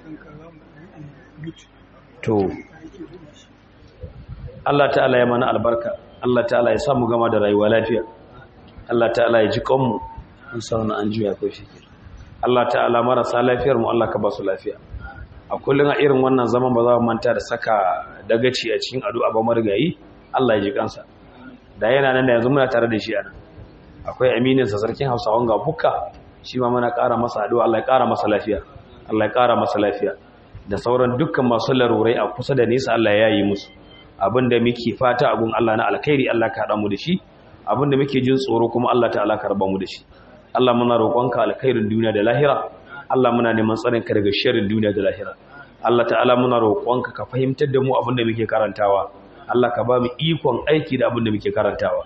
to Allah ta'ala ya mana albarka Allah ta'ala ya samu gama da rayuwa lafiya Allah ta'ala ya ji kanmu in sauna an juya ko shi Allah ta'ala marasa lafiyar mu Allah ka ba su lafiya a kullun a irin wannan zaman ba za mu manta da saka dagaci a cikin addu'a ba marigayi Allah ya ji kansa da yana nan da yanzu muna tare da shi a nan akwai aminin sa sarkin Hausawan ga bukka shi ma muna ƙara masa addu'a Allah ya ƙara masa lafiya Allah ya ƙara masa lafiya da sauran dukkan masu larurai a kusa da nesa Allah ya yi musu abinda muke fata abun Allah na alkhairi Allah ka haɗa mu da shi abinda muke jin tsoro kuma Allah ta'ala ka raba mu da shi Allah muna roƙonka alkhairin duniya da lahira Allah muna neman tsarin ka daga sharrin duniya da lahira Allah ta'ala muna roƙonka ka fahimtar da mu abinda muke karantawa Allah ka ba mu ikon aiki da abinda muke karantawa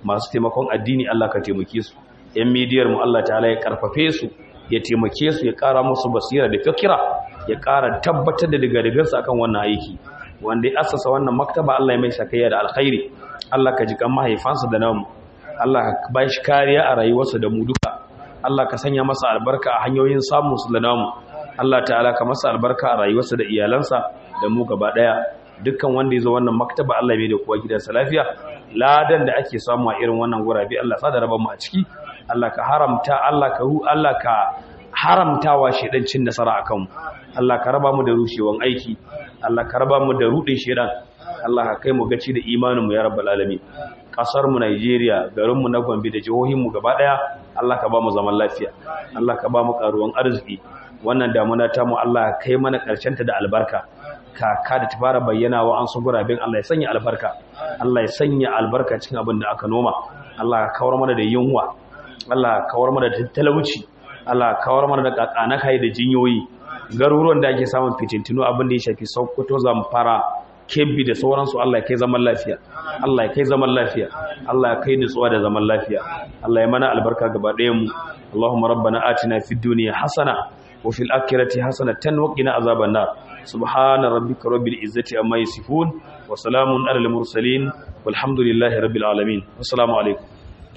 masu taimakon addini Allah ka taimake su yan midiyar mu Allah ta'ala ya karfafe su ya taimake su ya kara musu basira da fikira ya kara tabbatar da daga su akan wannan aiki wanda ya assasa wannan maktaba Allah ya mai sakayya da alkhairi Allah ka ji kan mahaifansa da namu Allah ka ba shi kariya a rayuwarsa da mu duka Allah ka sanya masa albarka a hanyoyin samun su da namu Allah ta'ala ka masa albarka a rayuwarsa da iyalansa da mu gaba daya dukkan wanda ya zo wannan maktaba Allah bai da kowa gidansa lafiya ladan da ake samu a irin wannan gurabe Allah sa da raba mu a ciki Allah ka haramta Allah ka hu Allah ka haramtawa shedan cin nasara akan mu Allah ka raba mu da rushewan aiki Allah ka raba mu da rudin shedan Allah ka kai mu gaci da imanin mu ya rabbal alamin kasar mu Najeriya garin mu na Gombe da jihohin mu gaba daya Allah ka ba mu zaman lafiya Allah ka ba mu karuwan arziki wannan damuna ta mu Allah kai mana karshen ta da albarka kaka da ta fara bayyana wa an su gurabin Allah ya sanya albarka Allah ya sanya albarka cikin abin da aka noma Allah ka kawar mana da yunwa Allah ka kawar mana da talauci Allah ka kawar mana da kakana kai da jinyoyi garuruwan da ake samun fitintinu abin da ya shafi Sokoto Zamfara Kebbi da sauransu Allah ya kai zaman lafiya Allah ya kai zaman lafiya Allah ya kai nutsuwa da zaman lafiya Allah ya mana albarka gaba ɗayan mu Allahumma rabbana atina fid dunya hasana wa fil akhirati hasanatan wa qina azaban nar subhana rabbika rabbil izzati amma yasifun wa salamun alal mursalin walhamdulillahi rabbil alamin assalamu alaikum